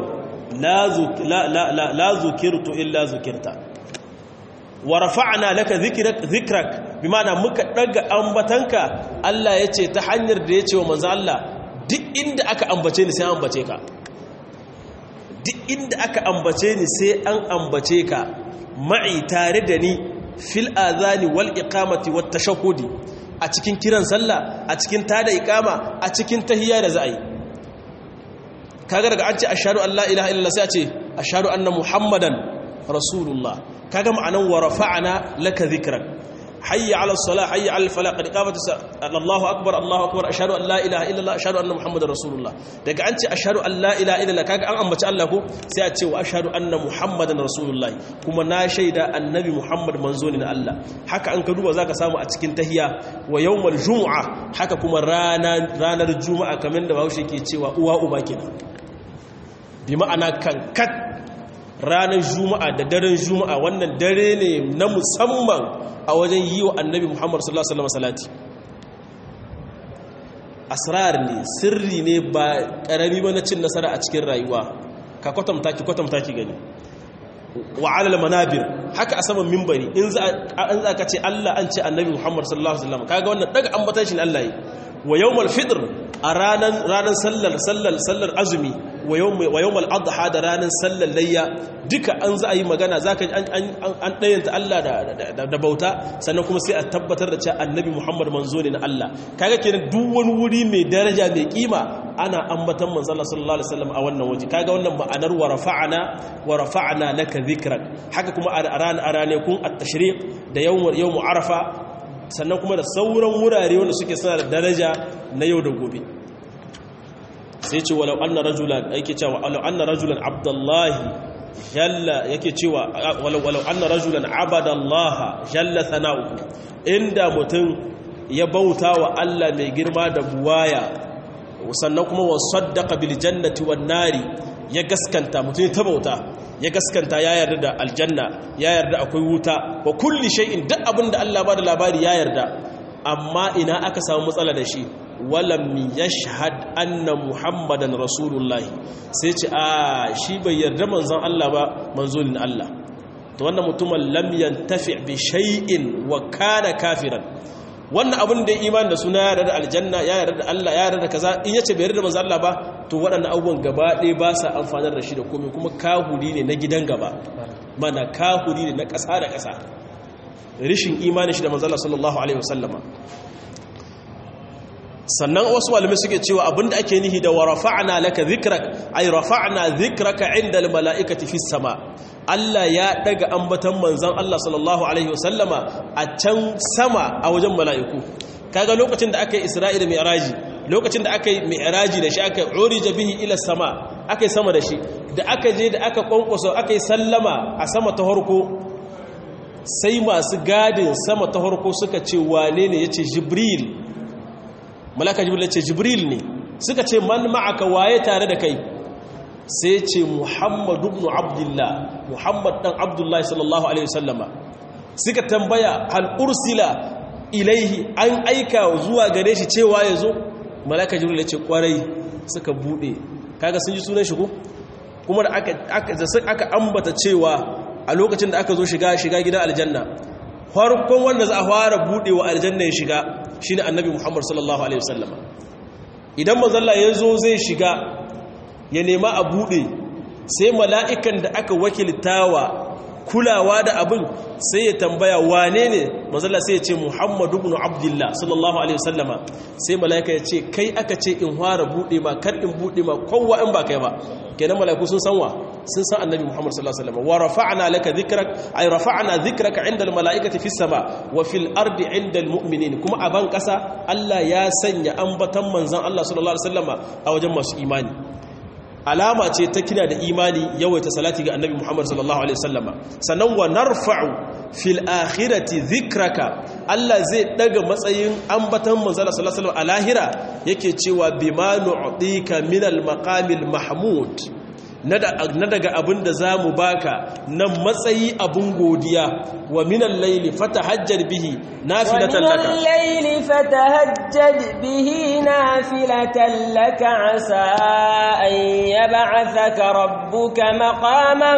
la zukirtu illa zukirta wa rafa'na laka dhikrak dhikrak bimana muka daga ambatanka Allah yace ta hanyar da yace wa manzo Allah duk inda aka ambace ni sai an ambace ka duk inda aka ambace ni sai an ambace ka ma'i tare da ni fil azani wal iqamati wat tashahhudi a cikin kiran sallah a cikin tada iqama a cikin tahiyya da za'i kaga daga an ce ashhadu an la ilaha illallah sai a ce ashhadu anna muhammadan rasulullah kaga ma'anan wa rafa'na laka dhikrak hayya 'ala as-salah hayya 'ala al-falah qad qamat Allahu akbar Allahu akbar ashhadu an la ilaha illallah ashhadu anna muhammadar rasulullah daga an ce ashhadu an la ilaha illallah kaga an ambaci Allah ko sai a ce wa ashhadu anna muhammadan rasulullah kuma na shaida annabi muhammad manzo ne na Allah haka an ka duba zaka samu a cikin tahiyya wa yawmal jumu'a haka kuma ranar ranar juma'a kamar da Bahaushe ke cewa uwa uba kenan bi ma'ana kankat ranar juma'a da daren juma'a wannan dare ne na musamman a wajen yi wa annabi muhammad sallallahu alaihi wasallam salati asrar ne sirri ne ba karami ba na cin nasara a cikin rayuwa ka kwatanta ki kwatanta ki gani wa alal manabir haka a saman mimbari in za ka ce Allah an ce annabi muhammad sallallahu alaihi wasallam kaga wannan daga ambatan shi Allah yi wa yawmal fitr a ranan ranan sallar sallar sallar azumi wa yawmal adha da ranan sallar layya duka an za a yi magana zaka an an dayanta Allah da bauta sannan kuma sai a tabbatar da cewa annabi Muhammad manzo ne na Allah kaga kenan duk wani wuri mai daraja mai kima ana ambatan manzo Allah sallallahu alaihi wasallam a wannan waje kaga wannan ma'anar wa rafa'ana wa rafa'na laka dhikrak haka kuma a ran aranekun at-tashriq da yawm yawm arafa sannan kuma da sauran wurare wanda suke suna da daraja na yau da gobe sai ce walau anna rajulan yake cewa walau anna rajulan abdullahi jalla yake cewa walau walau anna rajulan abadallaha jalla sana'uhu inda mutum ya bauta wa Allah mai girma da buwaya sannan kuma wa saddaqa bil jannati wan nari ya gaskanta mutum ta bauta ya gaskanta ya yarda da aljanna ya yarda akwai wuta wa kulli shay'in duk abin da Allah ba da labari ya yarda amma ina aka samu matsala da shi walam yashhad anna muhammadan rasulullahi sai ce a shi bai yarda manzon Allah ba manzonin Allah to wannan mutumin lam yantafi bi shay'in wa kana kafiran wannan abin da ya imani da suna yarda da aljanna ya yarda da Allah ya yarda da kaza in yace bai yarda da manzon Allah ba to waɗannan abubuwan gaba ɗaya ba sa amfanar da shi da komai kuma kahuri ne na gidan gaba mana kahuri ne na ƙasa da ƙasa rishin imanin shi da manzon Allah sallallahu alaihi wasallama sannan wasu malamai suke cewa abinda ake nihi da wa rafa'na laka dhikrak ay rafa'na dhikraka 'inda al-mala'ikati fis sama Allah ya daga ambatan manzon Allah sallallahu alaihi wasallama a can sama a wajen mala'iku kaga lokacin da aka yi Isra'i da Mi'raji lokacin da aka yi Mi'raji da shi aka urija bihi ila sama aka yi sama da shi da aka je da aka kwankwaso aka yi sallama a sama ta harko sai masu gadin sama ta harko suka ce wane ne yace Jibril malaka jibril ce jibril ne suka ce man ma'aka waye tare da kai sai ce muhammadu ibn abdullah muhammad dan abdullahi sallallahu alaihi wasallama suka tambaya hal ursila ilaihi an aika zuwa gare shi cewa ya zo malaka jibril ya ce kwarai suka bude kaga sun ji sunan shi ko kuma da aka aka aka ambata cewa a lokacin da aka zo shiga shiga gidan aljanna farkon wanda za a fara budewa aljanna ya shiga shine annabi muhammad sallallahu alaihi wasallam idan manzalla ya zo zai shiga ya nema a bude sai mala'ikan da aka wakiltawa kulawa da abin sai ya tambaya wane ne mazalla sai ya ce muhammadu ibn abdullah sallallahu alaihi wasallama sai mala'ika ya ce kai aka ce in fara bude ma kar in bude ma kowa in ba kai ba kenan mala'iku sun san wa sun san annabi muhammad sallallahu alaihi wasallama wa rafa'na laka dhikrak ay rafa'na dhikraka 'inda al-mala'ikati fis sama wa fil ardi 'inda al-mu'minin kuma a ban kasa Allah ya sanya ambatan manzon Allah sallallahu alaihi wasallama a wajen masu imani alama ce ta kina da imani yawaita salati ga annabi Muhammad sallallahu alaihi wasallama sannan wa narfa'u fil akhirati dhikraka Allah zai daga matsayin ambatan manzala sallallahu alaihi wasallam a lahira yake cewa bima nu'tika min al maqamil mahmud na daga abin da za mu baka na matsayi abin godiya wa minan laili fatahajjar bihi nafilatan laka wa minan laili fatahajjar bihi nafilatan laka asa an yab'athaka rabbuka maqaman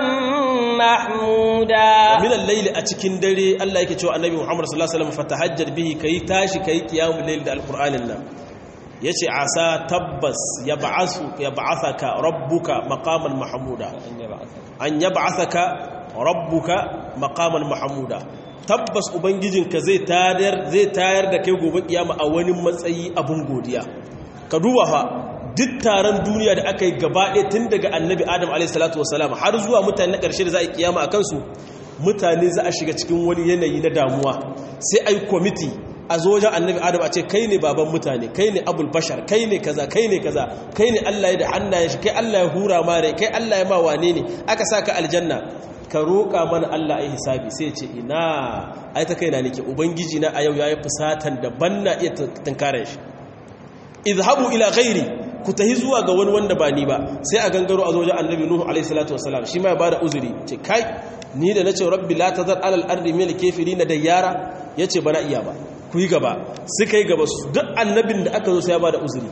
mahmuda wa minan laili a cikin dare Allah yake cewa annabi Muhammad sallallahu alaihi wasallam fatahajjar bihi kai tashi kai qiyamul layl da alqur'anin nan ya ce asa tabbas ya ba'athaka rabbuka maqaman mahamuda an ya ba'athaka rabbuka maqaman mahamuda tabbas ubangijinka zai tayar zai tayar da kai gobe kiyama a wani matsayi abun godiya ka duba fa duk taron duniya da aka yi gaba ɗaya tun daga annabi adam a.s. har zuwa mutane na ƙarshe da za a yi kiyama a kansu mutane za a shiga cikin wani yanayi na damuwa sai a yi kwamiti a zo wajen annabi adam a ce kai ne baban mutane kai ne abul bashar kai ne kaza kai ne kaza kai ne Allah ya da hannayen shi kai Allah ya hura mare kai Allah ya ma wane ne aka saka aljanna ka roƙa mana Allah ai hisabi sai ce ina ai ta kaina nake ubangiji na a yau yayi fusatan da banna iya tunkaran shi izhabu ila ghairi ku tahi zuwa ga wani wanda ba ni ba sai a gangaro a zo wajen annabi nuhu alaihi salatu wasalam shi ma ya bada uzuri ce kai ni da nace rabbi la tazar alal ardi min kafirin da yara yace bana iya ba ku yi gaba suka yi gaba su duk annabin da aka zo sai ya ba da uzuri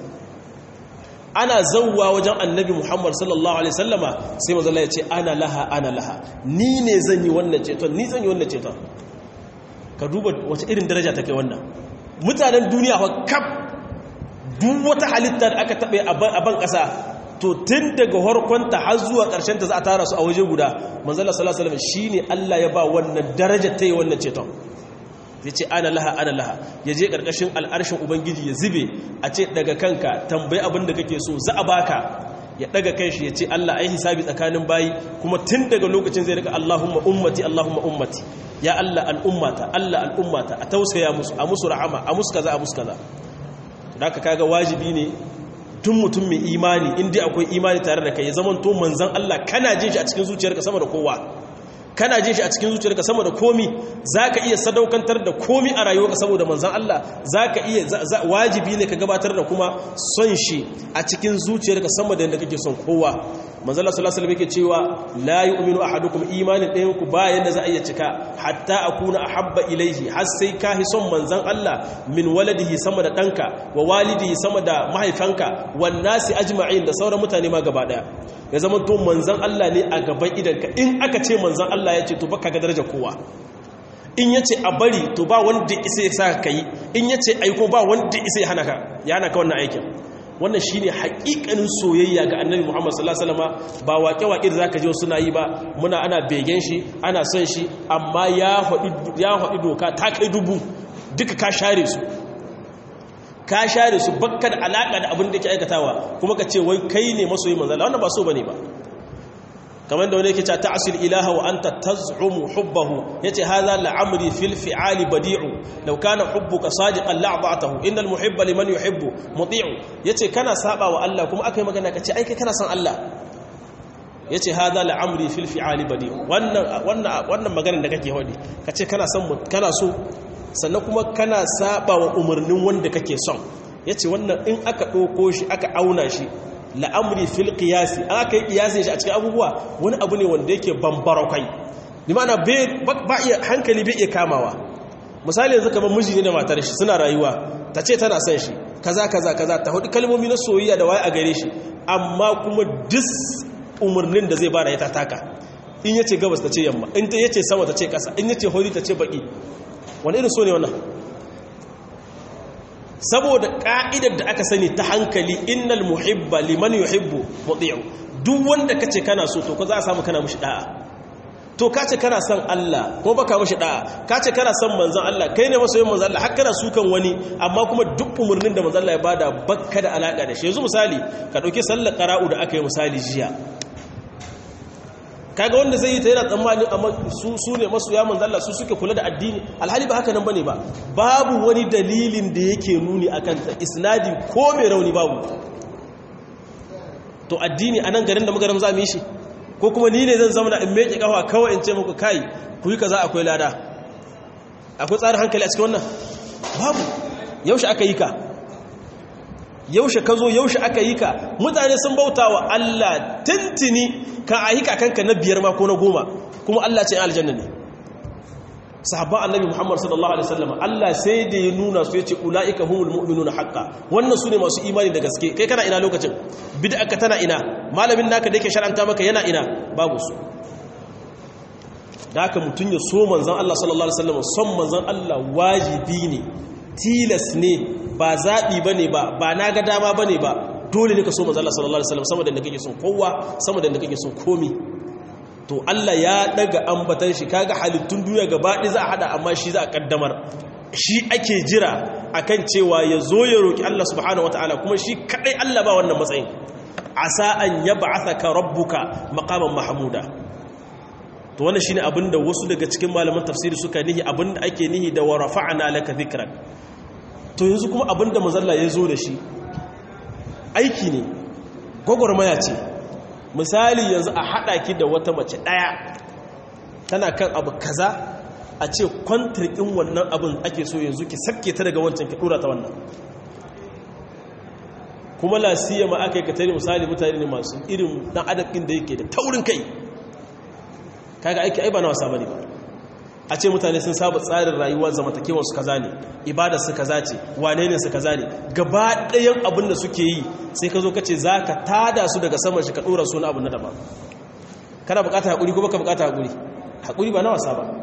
ana zauwa wajen annabi muhammad sallallahu alaihi sallama sai mazala ya ce ana laha ana laha ni ne zan yi wannan ceton ni zan yi wannan ceton ka duba wace irin daraja ta kai wannan mutanen duniya wa kaf duk wata halitta da aka taɓe a ban ƙasa to tun daga harkonta har zuwa ƙarshen ta za a tara su a waje guda manzala sallallahu alaihi wasallam shine Allah ya ba wannan daraja ta yi wannan ceton ya ce ana laha ana laha ya je ƙarƙashin al'arshin ubangiji ya zube a ce daga kanka tambayi abin da kake so za a baka ya daga kai shi ya ce Allah ai hisabi tsakanin bayi kuma tun daga lokacin zai rika Allahumma ummati Allahumma ummati ya Allah al'ummata Allah al'ummata a tausaya musu a musu rahama a musu kaza a musu kaza da ka kaga wajibi ne tun mutum mai imani inda akwai imani tare da kai ya zama to manzan Allah kana jin shi a cikin zuciyarka sama da kowa kana jin shi a cikin zuciyarka sama da komi zaka iya sadaukantar da komi a rayuwarka saboda manzon Allah zaka iya wajibi ne ka gabatar da kuma son shi a cikin zuciyarka sama da yadda kake son kowa manzon Allah sallallahu alaihi wasallam yake cewa la yu'minu ahadukum imanin ɗayan ku ba yanda za a iya cika hatta akuna ahabba ilaihi har sai ka hi son manzon Allah min waladihi sama da danka wa walidihi sama da mahaifanka wan nasi ajma'in da sauran mutane ma gaba daya ya zama to manzan Allah ne a gaban idanka in aka ce manzan Allah ya ce to baka ga daraja kowa in ya ce a bari to ba wanda isa ya sa ka yi in ya ce aiko ba wanda isa ya hana ka ya hana ka wannan aikin wannan shine haƙiƙanin soyayya ga annabi Muhammad sallallahu alaihi wasallam ba waƙe-waƙe da zaka je suna yi ba muna ana begen shi ana son shi amma ya haɗi ya haɗi doka ta kai dubu duka ka share su ka share su bakka da alaka da abin da ke aikatawa kuma ka ce wai kai ne masoyi manzo Allah wannan ba so bane ba kamar da wani yake cewa ta'sil ilaha wa anta taz'umu hubbahu yace hadha la'amri fil fi'ali badi'u law kana hubbuka sadiqan la'ba'tahu innal muhibba liman yuhibbu muti'u yace kana saba wa Allah kuma akai magana kace ai kai kana son Allah yace hadha la'amri fil fi'ali badi'u wannan wannan wannan maganar da kake hodi kace kana son kana so sannan kuma kana saba wa umarnin wanda kake son ya ce wannan in aka ɗauko shi aka auna shi la'amri fil qiyasi an aka yi qiyasi shi a cikin abubuwa wani abu ne wanda yake bambara kai ni ma'ana ba iya hankali bai iya kamawa misali yanzu kamar miji ne da matar shi suna rayuwa ta ce tana son shi kaza kaza kaza ta hudu kalmomi na soyayya da waye a gare shi amma kuma dis umarnin da zai bada ya taka in yace gabas ta ce yamma in ta yace sama ta ce kasa in yace hori ta ce baki wani irin so ne wannan saboda ka'idar da aka sani ta hankali innal muhibba liman yuhibbu muti'u duk wanda kace kana so to ko za a samu kana mushi da'a to kace kana son Allah ko baka mushi da'a kace kana son manzon Allah kai ne masoyin manzon Allah har kana sukan wani amma kuma duk umurnin da manzon Allah ya bada bakka da alaka da shi yanzu misali ka dauki sallar qara'u da aka yi misali jiya kaga wanda zai yi ta yana tsammanin amma su su ne masoya manzon Allah su suke kula da addini alhali ba haka nan bane ba babu wani dalilin da yake nuni akan ta isnadi ko mai rauni babu to addini anan garin da magaram za mu yi shi ko kuma ni ne zan zama in meke kafa kawai in ce muku kai ku yi kaza akwai lada akwai tsarin hankali a cikin wannan babu yaushe aka yi ka yaushe ka zo yaushe aka yi ka mutane sun bauta wa Allah tintini ka a yi kakanka na biyar ma ko na goma kuma Allah ce aljanna ne sahabban annabi Muhammad sallallahu alaihi wasallam Allah sai da ya nuna su yace ulaika humul mu'minuna haqqan wannan sune masu imani da gaske kai kana ina lokacin bid'a ka tana ina malamin naka da yake shar'anta maka yana ina babu su da haka mutun ya so manzon Allah sallallahu alaihi wasallam son manzon Allah wajibi ne tilas ne ba zabi bane ba ba naga dama bane ba dole ne ka so manzon Allah sallallahu alaihi wasallam sama da kake son kowa sama da kake son komi to Allah ya daga ambatan shi kaga halittun duniya gaba ɗaya za a hada amma shi za a kaddamar shi ake jira akan cewa ya zo ya roki Allah subhanahu wataala kuma shi kadai Allah ba wannan matsayin asa an yab'athaka rabbuka maqaman mahmuda to wannan shine abinda wasu daga cikin malaman tafsiri suka nihi abinda ake nihi da wa rafa'na laka dhikrak to yanzu kuma abinda manzalla ya zo da shi aiki ne gwagwarmaya ce misali yanzu a haɗa ki da wata mace ɗaya tana kan abu kaza a ce kwantarkin wannan abin ake so yanzu ki sabke ta daga wancan ki ɗora ta wannan kuma lasiya ma aka yi ka tare misali mutane ne masu irin ɗan adabin da yake da taurin kai kaga aiki ai ba na wasa bane ba a ce mutane sun saba tsarin rayuwar zamantakewar su kaza ne ibada su kaza ce wane ne su kaza ne gaba ɗayan abin da suke yi sai ka zo ka ce za ka tada su daga saman shi ka ɗora su na abin na daban kana bukata haƙuri ko baka bukata haƙuri haƙuri ba na wasa ba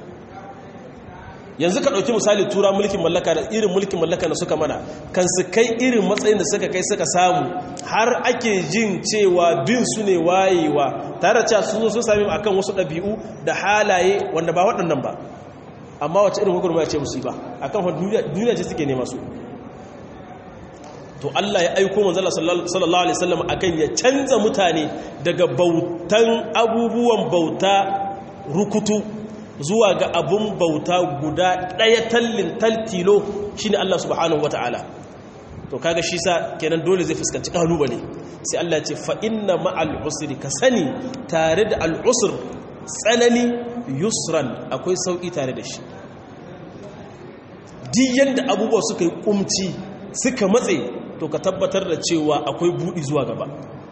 yanzu ka ɗauki misali tura mulkin mallaka da irin mulkin mallaka da suka mana kan su kai irin matsayin da suka kai suka samu har ake jin cewa bin su ne wayewa tare da cewa sun zo sun sami akan wasu ɗabi'u da halaye wanda ba waɗannan ba amma wacce irin hukumar ya ce musu ba akan duniya ce suke nema su to Allah ya aiko manzala sallallahu alaihi wasallam akan ya canza mutane daga bautan abubuwan bauta rukutu zuwa ga abun bauta guda ɗaya tallin taltilo shine Allah subhanahu wata'ala to kaga shi sa kenan dole zai fuskanci kalubale sai Allah ce fa inna ma'al usri ka sani tare da al usr tsanani yusran akwai sauki tare da shi duk yanda abubuwa suka yi kumci suka matse to ka tabbatar da cewa akwai budi zuwa gaba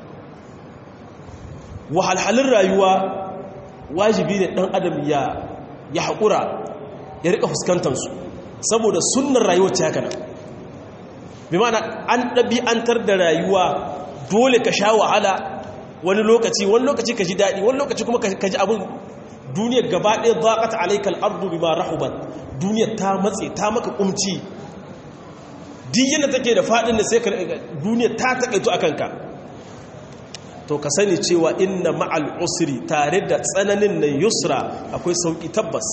wahalhalin rayuwa wajibi ne dan adam ya ya haƙura ya rika fuskantarsu saboda sunnar rayuwar ta haka nan bi mana an ɗabi'antar da rayuwa dole ka sha wahala wani lokaci wani lokaci ka ji daɗi wani lokaci kuma ka ji abin duniyar gaba ɗaya zaƙata alaikal ardu bi ma rahuban duniyar ta matse ta maka ƙumci duk yadda take da faɗin da sai ka duniyar ta taƙaito a kanka to ka sani cewa inna ma'al usri tare da tsananin na yusra akwai sauki tabbas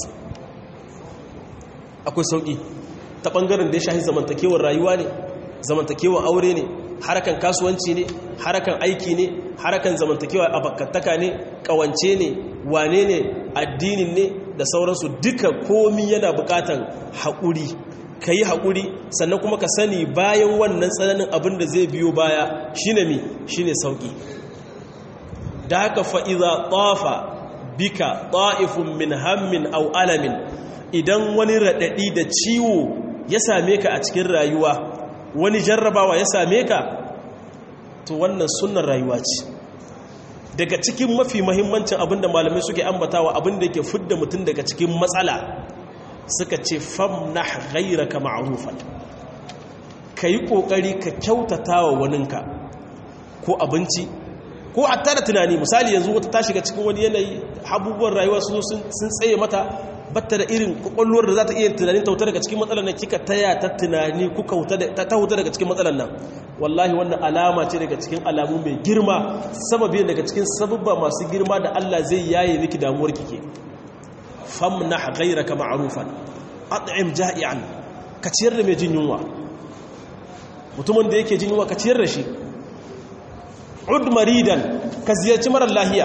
akwai sauki ta bangaren da ya shahi zamantakewar rayuwa ne zamantakewar aure ne harakan kasuwanci ne harakan aiki ne harakan zamantakewa abakantaka ne kawance ne wane ne addinin ne da sauransu duka komi yana bukatan haƙuri ka yi haƙuri sannan kuma ka sani bayan wannan tsananin abin da zai biyo baya shine mi shine sauki da haka fa'iza ƙafa bika ɗa'ifun min hammin au alamin idan wani raɗaɗi da ciwo ya same ka a cikin rayuwa wani jarrabawa ya same ka to wannan sunan rayuwa ce daga cikin mafi mahimmancin abinda malamai suke ambatawa abinda yake fidda mutum daga cikin matsala suka ce famnah ghayraka ma'rufan kai kokari ka kyautata wa waninka ko abinci ko a tara tunani misali yanzu wata ta shiga cikin wani yanayi abubuwan rayuwa sun sun tsaye mata batta da irin kwakwalwar da za ta iya tunanin ta daga cikin matsalar nan kika taya ta tunani kuka ta huta daga cikin matsalar nan wallahi wannan alama ce daga cikin alamu mai girma sababi daga cikin sababba masu girma da Allah zai yaye miki damuwar kike famnah ghayraka ma'rufan at'im ja'ian ka ciyar da mai jin yunwa mutumin da yake jin yunwa ka ciyar da shi ud maridan ka ziyarci marar lahiya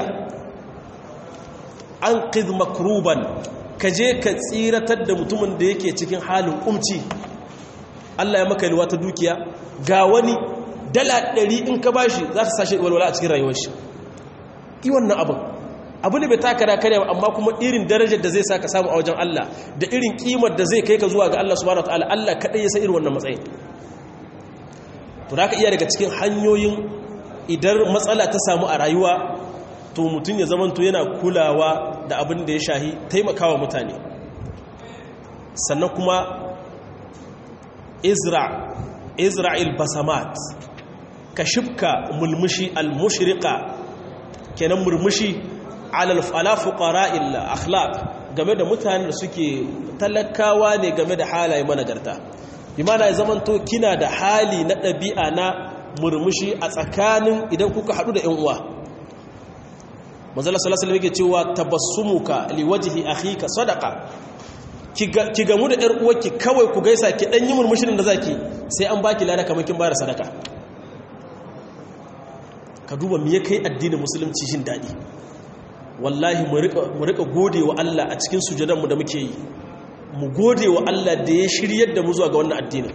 an qid makruban ka je ka tsiratar da mutumin da yake cikin halin umci Allah ya maka liwa ta dukiya ga wani dala ɗari in ka bashi za ta sashe walwala a cikin rayuwar shi yi wannan abin abu ne bai taka da kare amma kuma irin darajar da zai sa ka samu a wajen Allah da irin kimar da zai kai ka zuwa ga Allah subhanahu wataala Allah kadai ya san irin wannan matsayin to da ka iya daga cikin hanyoyin idan matsala ta samu a rayuwa to mutum ya zamanto yana kulawa da abin da ya shahi taimakawa mutane sannan kuma izra isra'il basamat ka shibka mulmushi al-mushriqa kenan murmushi alal fuqara'il akhlaq game da mutanen da suke talakawa ne game da halaye managarta bimana ya zamanto kina da hali na ɗabi'a na murmushi a tsakanin idan kuka haɗu da 'yan uwa manzala sallallahu alaihi yake cewa tabassumuka liwajhi akhika sadaqa ki gamu da 'yar uwarki kawai ku gaisa ki dan yi murmushin da zaki sai an baki lada kamar kin bayar sadaka ka duba me kai addinin musulunci shin dadi wallahi mu rika gode wa Allah a cikin sujadanmu da muke yi mu gode wa Allah da ya shiryar da mu zuwa ga wannan addinin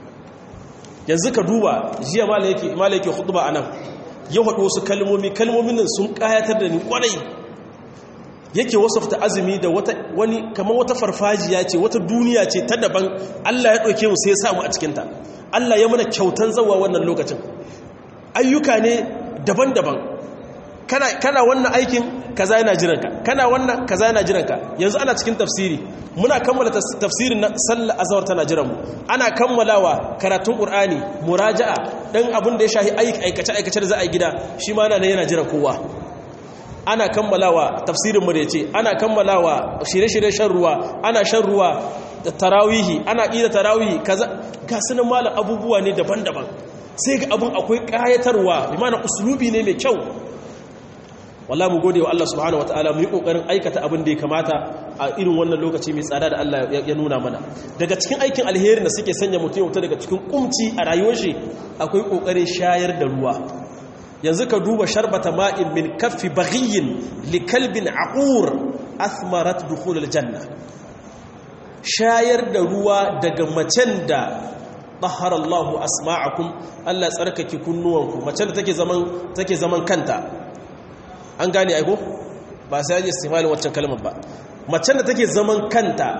yanzu ka duba jiya mala yake hutuba a nan ya haɗu wasu kalmomi kalmomin nan sun ƙayatar da ni ƙwarai yake wasafta azumi da wani kamar wata farfajiya ce wata duniya ce ta daban Allah ya ɗauke mu sai ya samu a cikinta Allah ya mana kyautan zawa wannan lokacin ayyuka ne daban-daban kana wannan aikin kaza yana jiranka kana wannan kaza yana jiranka yanzu ana cikin tafsiri muna kammala tafsirin sallar azhar tana jiran mu ana kammalawa karatun qur'ani muraja'a dan abin da ya shahi aikace aikace da za a yi gida shi ma nan yana jiran kowa ana kammalawa tafsirin mu da yace ana kammalawa shirye-shirye shan ruwa ana shan ruwa da tarawihi ana ƙira tarawihi kaza ga sunan malam abubuwa ne daban-daban sai ga abin akwai ƙayatarwa bi mana uslubi ne mai kyau walla mu gode wa Allah subhanahu wataala mu yi kokarin aikata abin da ya kamata a irin wannan lokaci mai tsada da Allah ya nuna mana daga cikin aikin alherin da suke sanya mutum wuta daga cikin kumci a rayuwar shi akwai kokarin shayar da ruwa yanzu ka duba sharbata ma'in min kaffi baghiyin li kalbin aqur athmarat dukhul aljanna shayar da ruwa daga macen da tahara Allahu asma'akum Allah tsarkake kunnuwanku macen da take zaman take zaman kanta an gane aiko ba sai yaji istimalin waccan kalmar ba macen da take zaman kanta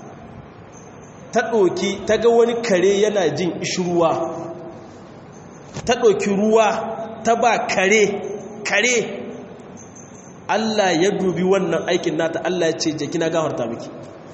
ta ɗoki ta ga wani kare yana jin ishruwa ta ɗoki ruwa ta ba kare kare Allah ya dubi wannan aikin nata Allah ya ce je kina gafarta miki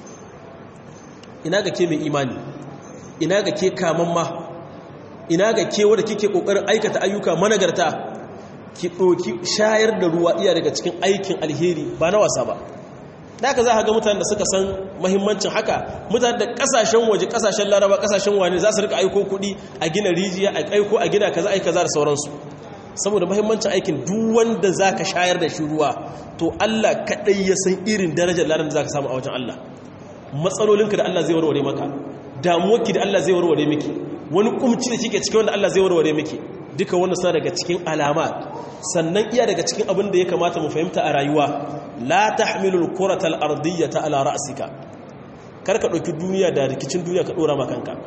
ina ga ke mai imani ina ga ke kamamma ina ga ke wanda kike kokarin aikata ayyuka managarta ki ɗoki shayar da ruwa iya daga cikin aikin alheri ba na wasa ba da ka za a ga mutane da suka san mahimmancin haka mutane da kasashen waje kasashen laraba kasashen wani za su rika aiko kuɗi a gina rijiya a aiko a gina kaza aika za da sauransu saboda mahimmancin aikin duk wanda za ka shayar da shi ruwa to allah kaɗai ya san irin darajar ladan da za ka samu a wajen allah matsalolinka da allah zai warware maka damuwarki da allah zai warware miki wani kumci da kike cikin wanda allah zai warware miki duka wannan suna daga cikin alama sannan iya daga cikin abin da ya kamata mu fahimta a rayuwa la tahmilul kuratal ardiyyata ala ra'sika kar ka dauki duniya da rikicin duniya ka dora maka kanka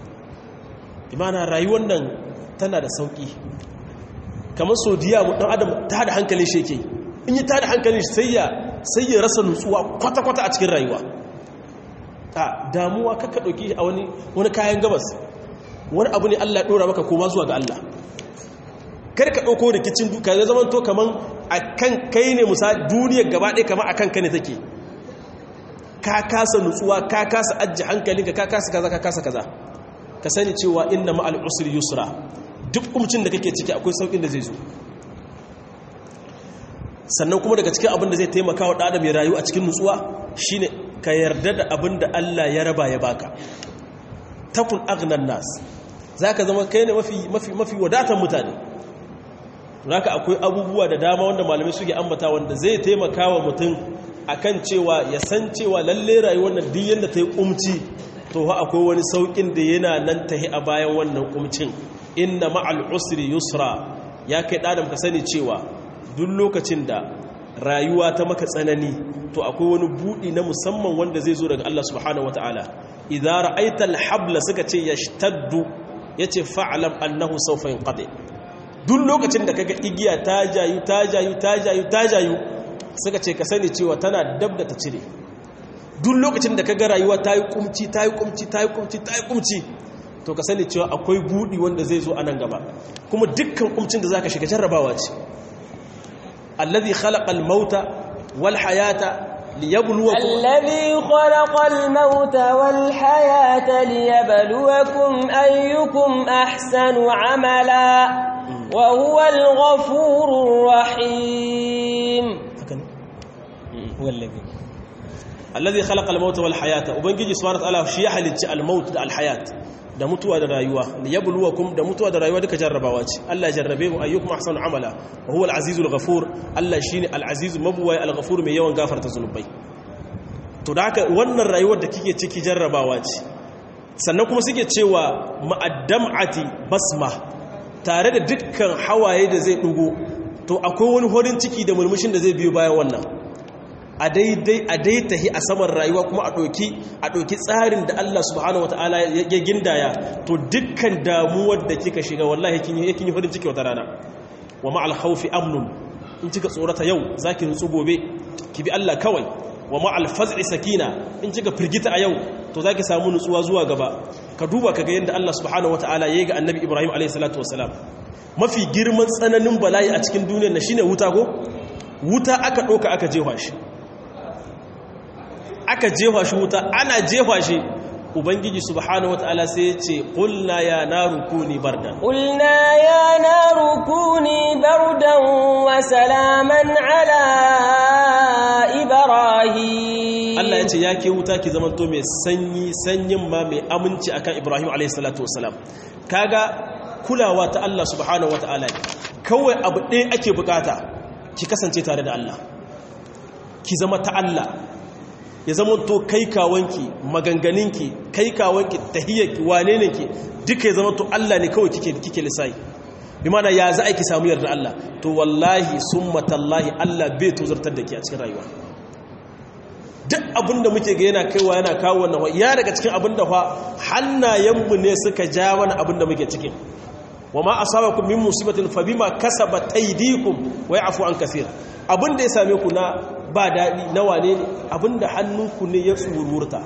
imana rayuwar nan tana da sauki kamar sodiya mu dan adam ta da hankalin shi yake in yi ta da hankalin shi sai ya sai ya rasa nutsuwa kwata kwata a cikin rayuwa a damuwa kaka dauki a wani wani kayan gabas wani abu ne Allah ya dora maka koma zuwa ga Allah kar ka ɗauko rikicin duka ya zama to kaman a kan kai ne musa duniyar gaba ɗaya kama a kan ka ne take ka kasa nutsuwa ka kasa ajiye hankalinka ka kasa kaza ka kasa kaza ka sani cewa inna ma'al usri yusra duk umcin da kake ciki akwai saukin da zai zo sannan kuma daga cikin abin da zai taimaka wa ɗada mai rayu a cikin nutsuwa shine ka yarda da abin da Allah ya raba ya baka takun agnan nas za ka zama kai ne mafi wadatan mutane raka akwai abubuwa da dama wanda malamai suke ambata wanda zai taimaka wa mutum akan cewa ya san cewa lalle rayuwar nan duk yanda ta yi kumci to ha akwai wani saukin da yana nan tahi a bayan wannan kumcin inna ma'al usri yusra ya kai ɗadam ka sani cewa duk lokacin da rayuwa ta maka tsanani to akwai wani buɗi na musamman wanda zai zo daga Allah subhanahu wataala idza ra'aita al-habla suka ce yashtaddu yace fa'lam annahu sawfa yanqadi duk lokacin da kaga igiya ta jayu ta jayu ta jayu ta jayu suka ce ka sani cewa tana dab da ta cire duk lokacin da kaga rayuwa ta yi kumci ta yi kumci ta yi kumci ta yi kumci to ka sani cewa akwai buɗi wanda zai zo a nan gaba kuma dukkan kumcin da zaka shiga jarrabawa ce الذي خلق الموت والحياة ليبلوكم الذي خلق الموت والحياة ليبلوكم أيكم أحسن عملا وهو الغفور الرحيم هو الذي الذي خلق الموت والحياة وبنجي سبحانه وتعالى شيء حلت الموت الحياة da mutuwa da rayuwa liyabluwakum da mutuwa da rayuwa duka jarrabawa ce Allah jarrabe mu ayyukum ahsanu amala wa huwa al-azizul ghafur Allah shine al-aziz mabuwai al-ghafur mai yawan gafarta zunubai to da haka wannan rayuwar da kike ciki jarrabawa ce sannan kuma suke cewa ma'addam'ati basma tare da dukkan hawaye da zai dugo to akwai wani horin ciki da murmushin da zai biyo bayan wannan a daidai a daitahi a saman rayuwa kuma a ɗauki a ɗauki tsarin da Allah subhanahu wataala ya gindaya to dukkan damuwar da kika shiga wallahi kin yi kin yi farin ciki wata rana wa ma'al khawfi amnun in kika tsorata yau zaki nutsu gobe ki bi Allah kawai wa ma'al faz'i sakina in kika firgita a yau to zaki samu nutsuwa zuwa gaba ka duba kaga yanda Allah subhanahu wataala yayi ga Annabi Ibrahim alayhi salatu wassalam mafi girman tsananin bala'i a cikin duniyar na shine wuta ko wuta aka ɗauka aka jefa shi aka jefa shi wuta ana jefa shi ubangiji subhanahu wataala sai ya ce qulna ya naru kuni bardan قلنا يا نار كوني بردا وسلاما على إبراهيم Allah ya ce ya ke wuta ki zamanto mai sanyi sanyin ma mai aminci akan Ibrahim alayhi salatu wasalam kaga kulawa ta Allah subhanahu wataala kawai abu ɗaya ake bukata ki kasance tare da Allah ki zama ta Allah ya zama to kai kawanki maganganinki kai kawanki tahiyyarki wane ne ki duka ya zama to Allah ne kawai kike kike lisai bi mana ya za a ki samu yarda Allah to wallahi summa tallahi Allah bai tozartar da ke a cikin rayuwa duk abinda muke ga yana kaiwa yana kawo wannan ya daga cikin abinda fa hannayenmu ne suka ja mana abinda muke cikin wa ma asabakum min musibatin fa bima kasabat aydikum wa ya'fu an kaseer abinda ya same ku na ba daɗi na wane ne abinda hannunku ne ya tsururta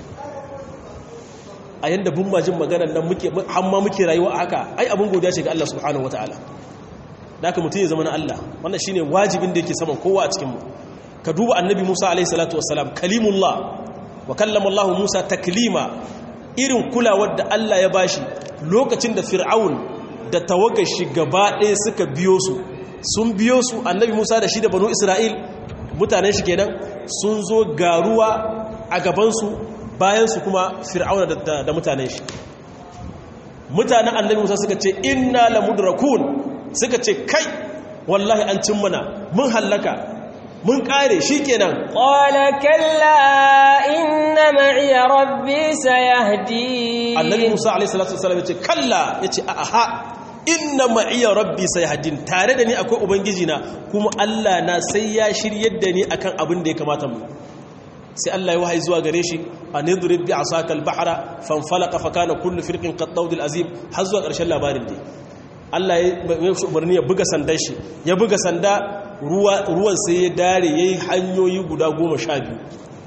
a yadda bin majin maganar nan muke hamma muke rayuwa a haka ai abin godiya ce ga Allah subhanahu wa ta'ala da aka mutum ya zama na Allah wannan shine wajibin da yake saman kowa a cikinmu ka duba annabi musa alaihi salatu wassalam kalimullah wa kallama Allah musa taklima irin kulawar da Allah ya bashi lokacin da fir'aun da tawagar shi gaba ɗaya suka biyo su sun biyo su annabi musa da shi da banu isra'il mutanen shi kenan sun zo garuwa a gabansu bayansu kuma fir'auna da mutanen shi mutanen annabi musa suka ce inna la mudrakun suka ce kai wallahi an cin mana mun hallaka mun kare shi kenan qala kalla inna ma'iya rabbi sayahdi annabi musa alaihi salatu wasallam yace kalla yace a aha inna ma'iya rabbi sayhadin tare da ni akwai ubangiji na kuma Allah na sai ya shiryar da ni akan abin da ya kamata mu sai Allah ya wahayi zuwa gare shi anidrib bi asaka al-bahra fanfalaqa fa kana kullu firqin qad azim har zuwa ƙarshen labarin dai Allah ya umarni ya buga sandan shi ya buga sanda ruwa ruwan sai ya dare yayi hanyoyi guda 12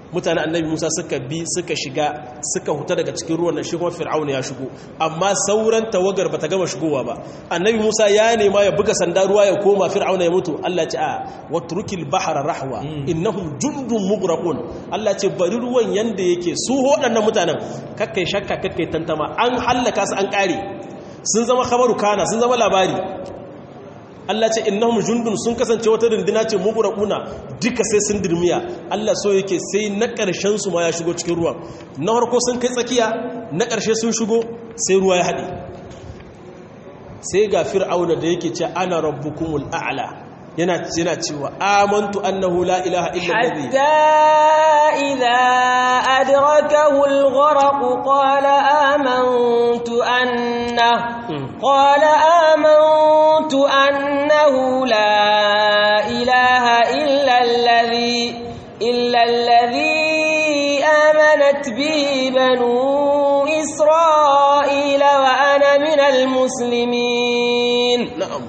mutane annabi musa suka bi suka shiga suka huta daga cikin ruwan nan shi kuma fir'auna ya shigo amma sauran tawagar bata gama shigowa ba annabi musa ya nema ya buga sanda ruwa ya koma fir'auna ya mutu Allah ce a watrukil bahra rahwa innahum jundun mughraqun Allah ce bari ruwan yanda yake su waɗannan mutanen kakkai shakka kakkai tantama an hallaka su an kare sun zama khabaru kana sun zama labari Allah ce innahum jundun sun kasance wata runduna ce mughraquna duka sai sun dirmiya Allah so yake sai na ƙarshen su ma ya shigo cikin ruwan na farko sun kai tsakiya na ƙarshe sun shigo sai ruwa ya haɗe sai ga fir'auna da yake ce ana rabbukumul a'la yana yana cewa amantu annahu la ilaha illa alladhi hatta idha adrakahu al-gharq qala amantu anna qala amantu annahu la ilaha illa alladhi illa alladhi amanat bihi banu isra'ila wa ana min al-muslimin na'am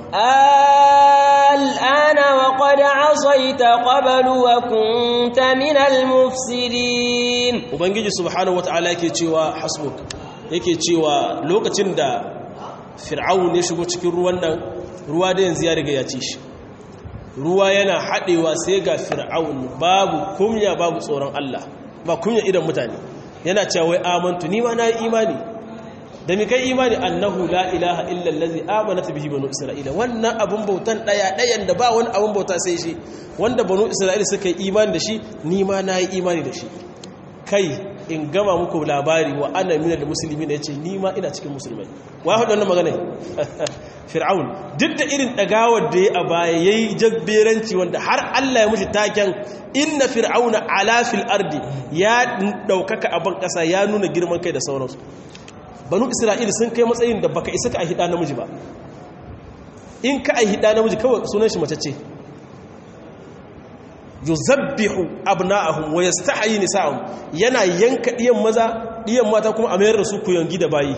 الآن وقد عصيت قبل وكنت من المفسدين ubangiji subhanahu wataala yake cewa hasbuk yake cewa lokacin da fir'aun ya shigo cikin ruwan nan ruwa da yanzu ya riga ya ci shi ruwa yana haɗewa sai ga fir'aun babu kumya babu tsoron Allah ba kunya idan mutane yana cewa wai amantu ni ma na yi imani da mi kai imani annahu la ilaha illa allazi amanat bihi banu isra'ila wannan abun bautan daya dayan da ba wani abun bauta sai shi wanda banu isra'ila suka yi imani da shi ni ma na yi imani da shi kai in gama muku labari wa ana mina da musulmi ne yace ni ma ina cikin musulmai wa haɗa wannan magana fir'aun duk da irin dagawar da ya a baya yayi jabberanci wanda har Allah ya mushi taken inna fir'auna ala fil ardi ya daukaka a ban kasa ya nuna girman kai da sauransu banu isra'ila sun kai matsayin da baka isa ka a hida namiji ba in ka a hida namiji kawai sunan shi mace ce yuzabbihu abna'ahum wa yastahyi nisa'ahum yana yanka diyan maza diyan mata kuma a mayar da su kuyangi da bayi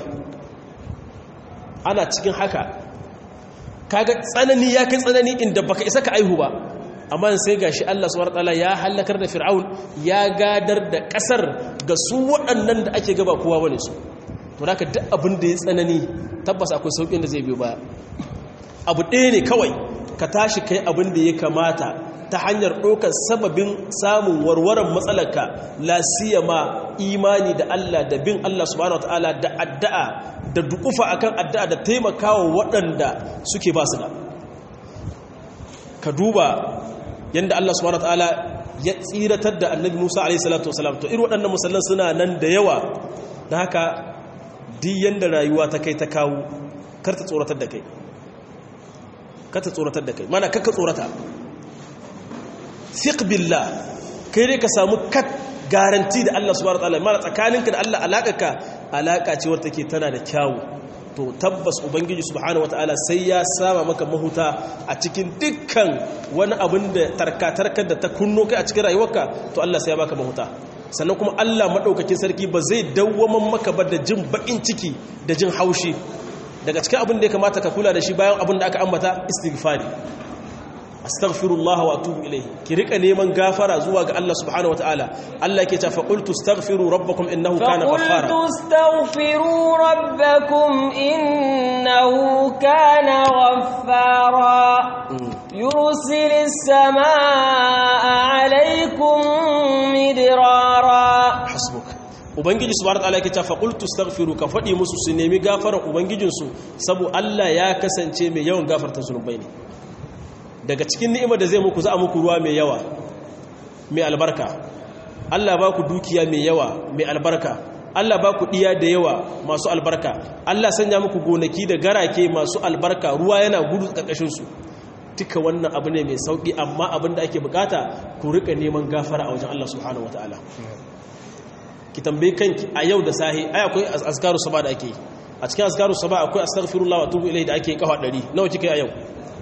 ana cikin haka kaga tsanani ya kai tsanani inda baka isa ka aihu ba amma sai gashi Allah subhanahu wataala ya halakar da fir'aun ya gadar da kasar ga su waɗannan da ake gaba kowa bane su to haka duk abin da ya tsanani tabbas akwai saukin da zai biyo baya abu ɗaya ne kawai ka tashi kai abin da ya kamata ta hanyar ɗaukar sababin samun warwaran matsalarka lasiyama imani da Allah da bin Allah subhanahu wataala da addu'a da dukufa akan addu'a da taimakawa waɗanda suke ba su da ka duba yadda Allah subhanahu wataala ya tsiratar da annabi Musa alaihi salatu wasalam to irin waɗannan musallan suna nan da yawa da haka duk yanda rayuwa ta kai ta kawo kar ta tsoratar da kai kar ta tsoratar da kai mana kakka tsorata fiq billah kai dai ka samu kat garanti da Allah subhanahu wataala mana tsakaninka da Allah alakaka alaka ce wadda take tana da kyawu to tabbas ubangiji subhanahu wataala sai ya sama maka mahuta a cikin dukkan wani abin da tarkatarkar da ta kunno kai a cikin rayuwarka to Allah sai ya baka mahuta sannan kuma Allah madaukakin sarki ba zai dawwaman maka ba da jin bakin ciki da jin haushi daga cikin abin da ya kamata ka kula da shi bayan abin da aka ambata istighfari astaghfirullah wa atubu ilayhi ki rika neman gafara zuwa ga Allah subhanahu wataala Allah yake ta fa qultu astaghfiru rabbakum innahu kana ghaffara فقلت استغفروا ربكم إنه كان غفارا يرسل السماء عليكم مدرارا hasbuk ubangiji subhanahu wataala yake ta fa qultu astaghfiru ka fadi musu su nemi gafara ubangijinsu saboda Allah ya kasance mai yawan gafarta zunubai ne daga cikin ni'imar da zai muku za a muku ruwa mai yawa mai albarka Allah ba ku dukiya mai yawa mai albarka Allah ba ku ɗiya da yawa masu albarka Allah sanya muku gonaki da garake masu albarka ruwa yana gudu ƙarƙashinsu duka wannan abu ne mai sauƙi amma abin da ake bukata ku rika neman gafara a wajen Allah subhanahu wataala ki tambayi kanki a yau da sahi ai akwai azkaru saba da ake yi a cikin azkaru saba akwai astaghfirullah wa atubu ilayhi da ake kafa 100 nawa kika yi a yau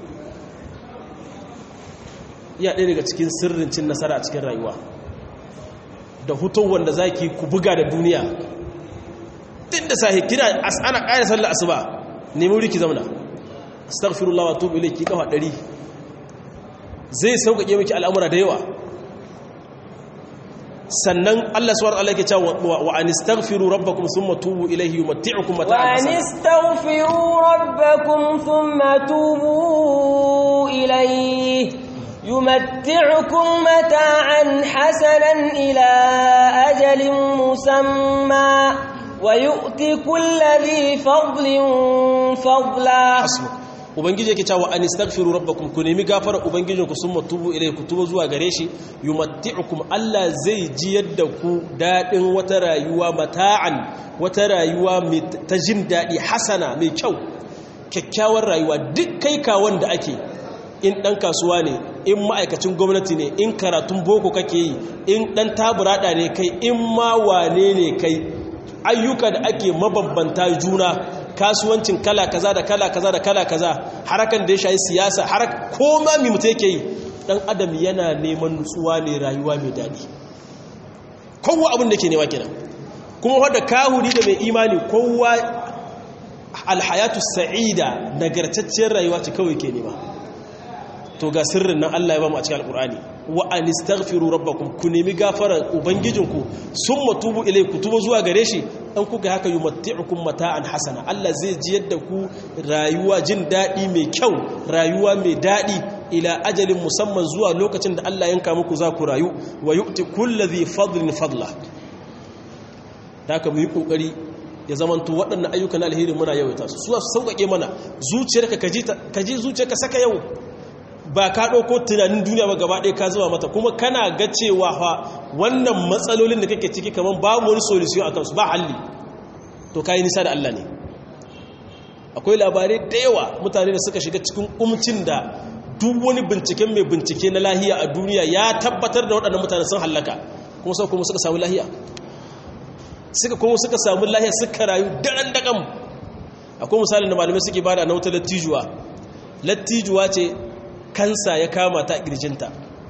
iya ɗaya daga cikin sirrin cin nasara a cikin rayuwa da hutun wanda za ki ku buga da duniya ɗin da sahi kina ana ƙayar sallar asuba nemi wuri ki zamana astaghfirullah wa tubu ilayki kafa ɗari zai sauƙaƙe miki al'amura da yawa sannan Allah subhanahu wa ta'ala yake cewa wa anistaghfiru rabbakum thumma tubu ilayhi yumatti'ukum mata'an وأن استغفروا ربكم ثم توبوا إليه يمتعكم متاعا حسنا إلى أجل مسمى ويؤتي كل ذي فضل فضلا hasbuk ubangiji yake cewa an istaghfiru rabbakum ku nemi gafara ubangijinku summa tubu ilayhi ku tuba zuwa gare shi yumatti'ukum Allah zai ji yadda ku dadin wata rayuwa mata'an wata rayuwa mai ta jin dadi hasana mai kyau kyakkyawar rayuwa duk kai kawon da ake in dan kasuwa ne in ma'aikacin gwamnati ne in karatun boko kake yi in dan taburada ne kai in ma wane ne kai ayyuka da ake mabambanta juna kasuwancin kala kaza da kala kaza da kala kaza harakan da ya shayi siyasa harak koma mi mutu yake yi dan adam yana neman nutsuwa ne rayuwa mai daɗi kowa abin da ke nema kenan kuma wadda kahuri da mai imani kowa alhayatu sa'ida nagartacciyar rayuwa ce kawai ke nema to ga sirrin nan Allah ya ba mu a cikin alkur'ani wa anistaghfiru rabbakum ku nemi gafarar ubangijinku summa tubu ilai ku tuba zuwa gare shi dan kuka haka yumatti'ukum mata'an hasana Allah zai ji yadda ku rayuwa jin dadi mai kyau rayuwa mai dadi ila ajalin musamman zuwa lokacin da Allah yanka muku za ku rayu wa yu'ti kulli dhi fadlin fadla haka mu yi kokari ya zamanto waɗannan ayyukan alheri muna yawaita su su sauƙaƙe mana zuciyarka ka ji zuciyarka saka yau ba ka ɗauko tunanin duniya ba gaba ɗaya ka zama mata kuma kana ga cewa fa wannan matsalolin da kake ciki kamar babu wani solution a kansu ba halli to ka yi nisa da Allah ne akwai labarai da yawa mutane da suka shiga cikin umcin da duk wani binciken mai bincike na lahiya a duniya ya tabbatar da waɗannan mutane sun hallaka kuma sau kuma suka samu lahiya suka kuma suka samu lahiya suka rayu daren daƙam akwai misalin da malamai suke bada na wata lattijuwa lattijuwa ce kansa ya kama ta ƙirjinta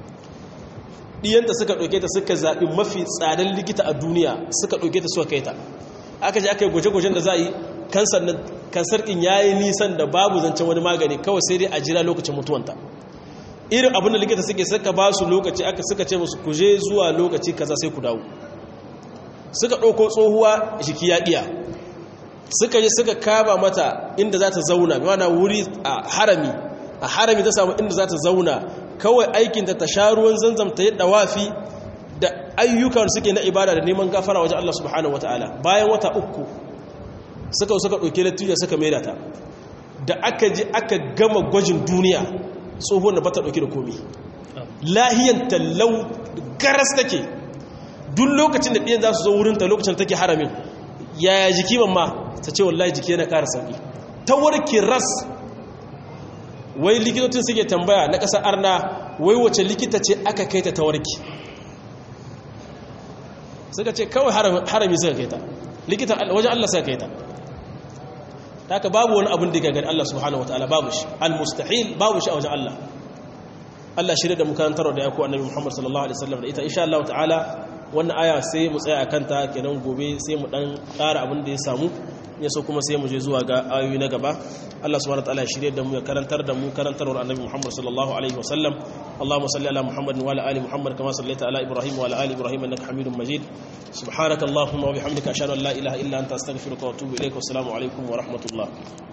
ɗiyanta suka ɗauke ta suka zaɓi mafi tsadar likita a duniya suka ɗauke ta suka kai ta aka ji aka yi gwaje-gwajen da za a yi kansar ɗin ya yi nisan da babu zancen wani magani kawai sai dai a jira lokacin mutuwanta irin abin da likita suke suka ba su lokaci aka suka ce musu kuje zuwa lokaci kaza sai ku dawo suka ɗauko tsohuwa jiki ya ɗiya suka yi suka kama mata inda za ta zauna mana wuri a harami a harami ta samu inda za ta zauna kawai aikinta ta sha ruwan zanzam ta yi dawafi da ayyukan suke na ibada da neman gafara wajen Allah subhanahu wataala bayan wata uku suka suka ɗauke lattijo suka maida ta da aka ji aka gama gwajin duniya tsohon da bata ɗauke da komi lahiyan tallau garas take duk lokacin da ɗiyan za su zo wurinta lokacin take haramin yaya jiki mamma ta ce wallahi jiki yana ƙara sauƙi ta warke ras wai likitocin suke tambaya na ƙasa arna wai wace likita ce aka kai ta tawarki suka ce kawai harami suka kai ta likitan wajen Allah suka kai ta haka babu wani abin da ga gani Allah subhanahu wataala babu shi al-mustahil babu shi a wajen Allah Allah shirya da mukantar da ya ku annabi Muhammad sallallahu alaihi wasallam da ita insha Allah ta'ala wannan aya sai mu tsaya akan ta kenan gobe sai mu dan ƙara abin da ya samu ya so kuma sai mu je zuwa ga ayoyi na gaba Allah subhanahu wataala ya shirye da mu ya karantar da mu karantarwar annabi Muhammad sallallahu alaihi wasallam Allahumma salli ala Muhammad wa ala ali Muhammad kama sallaita ala Ibrahim wa ala ali Ibrahim innaka Hamidum Majid subhanaka Allahumma wa bihamdika ashhadu an la ilaha illa anta astaghfiruka wa atubu ilaik wa assalamu alaikum wa rahmatullah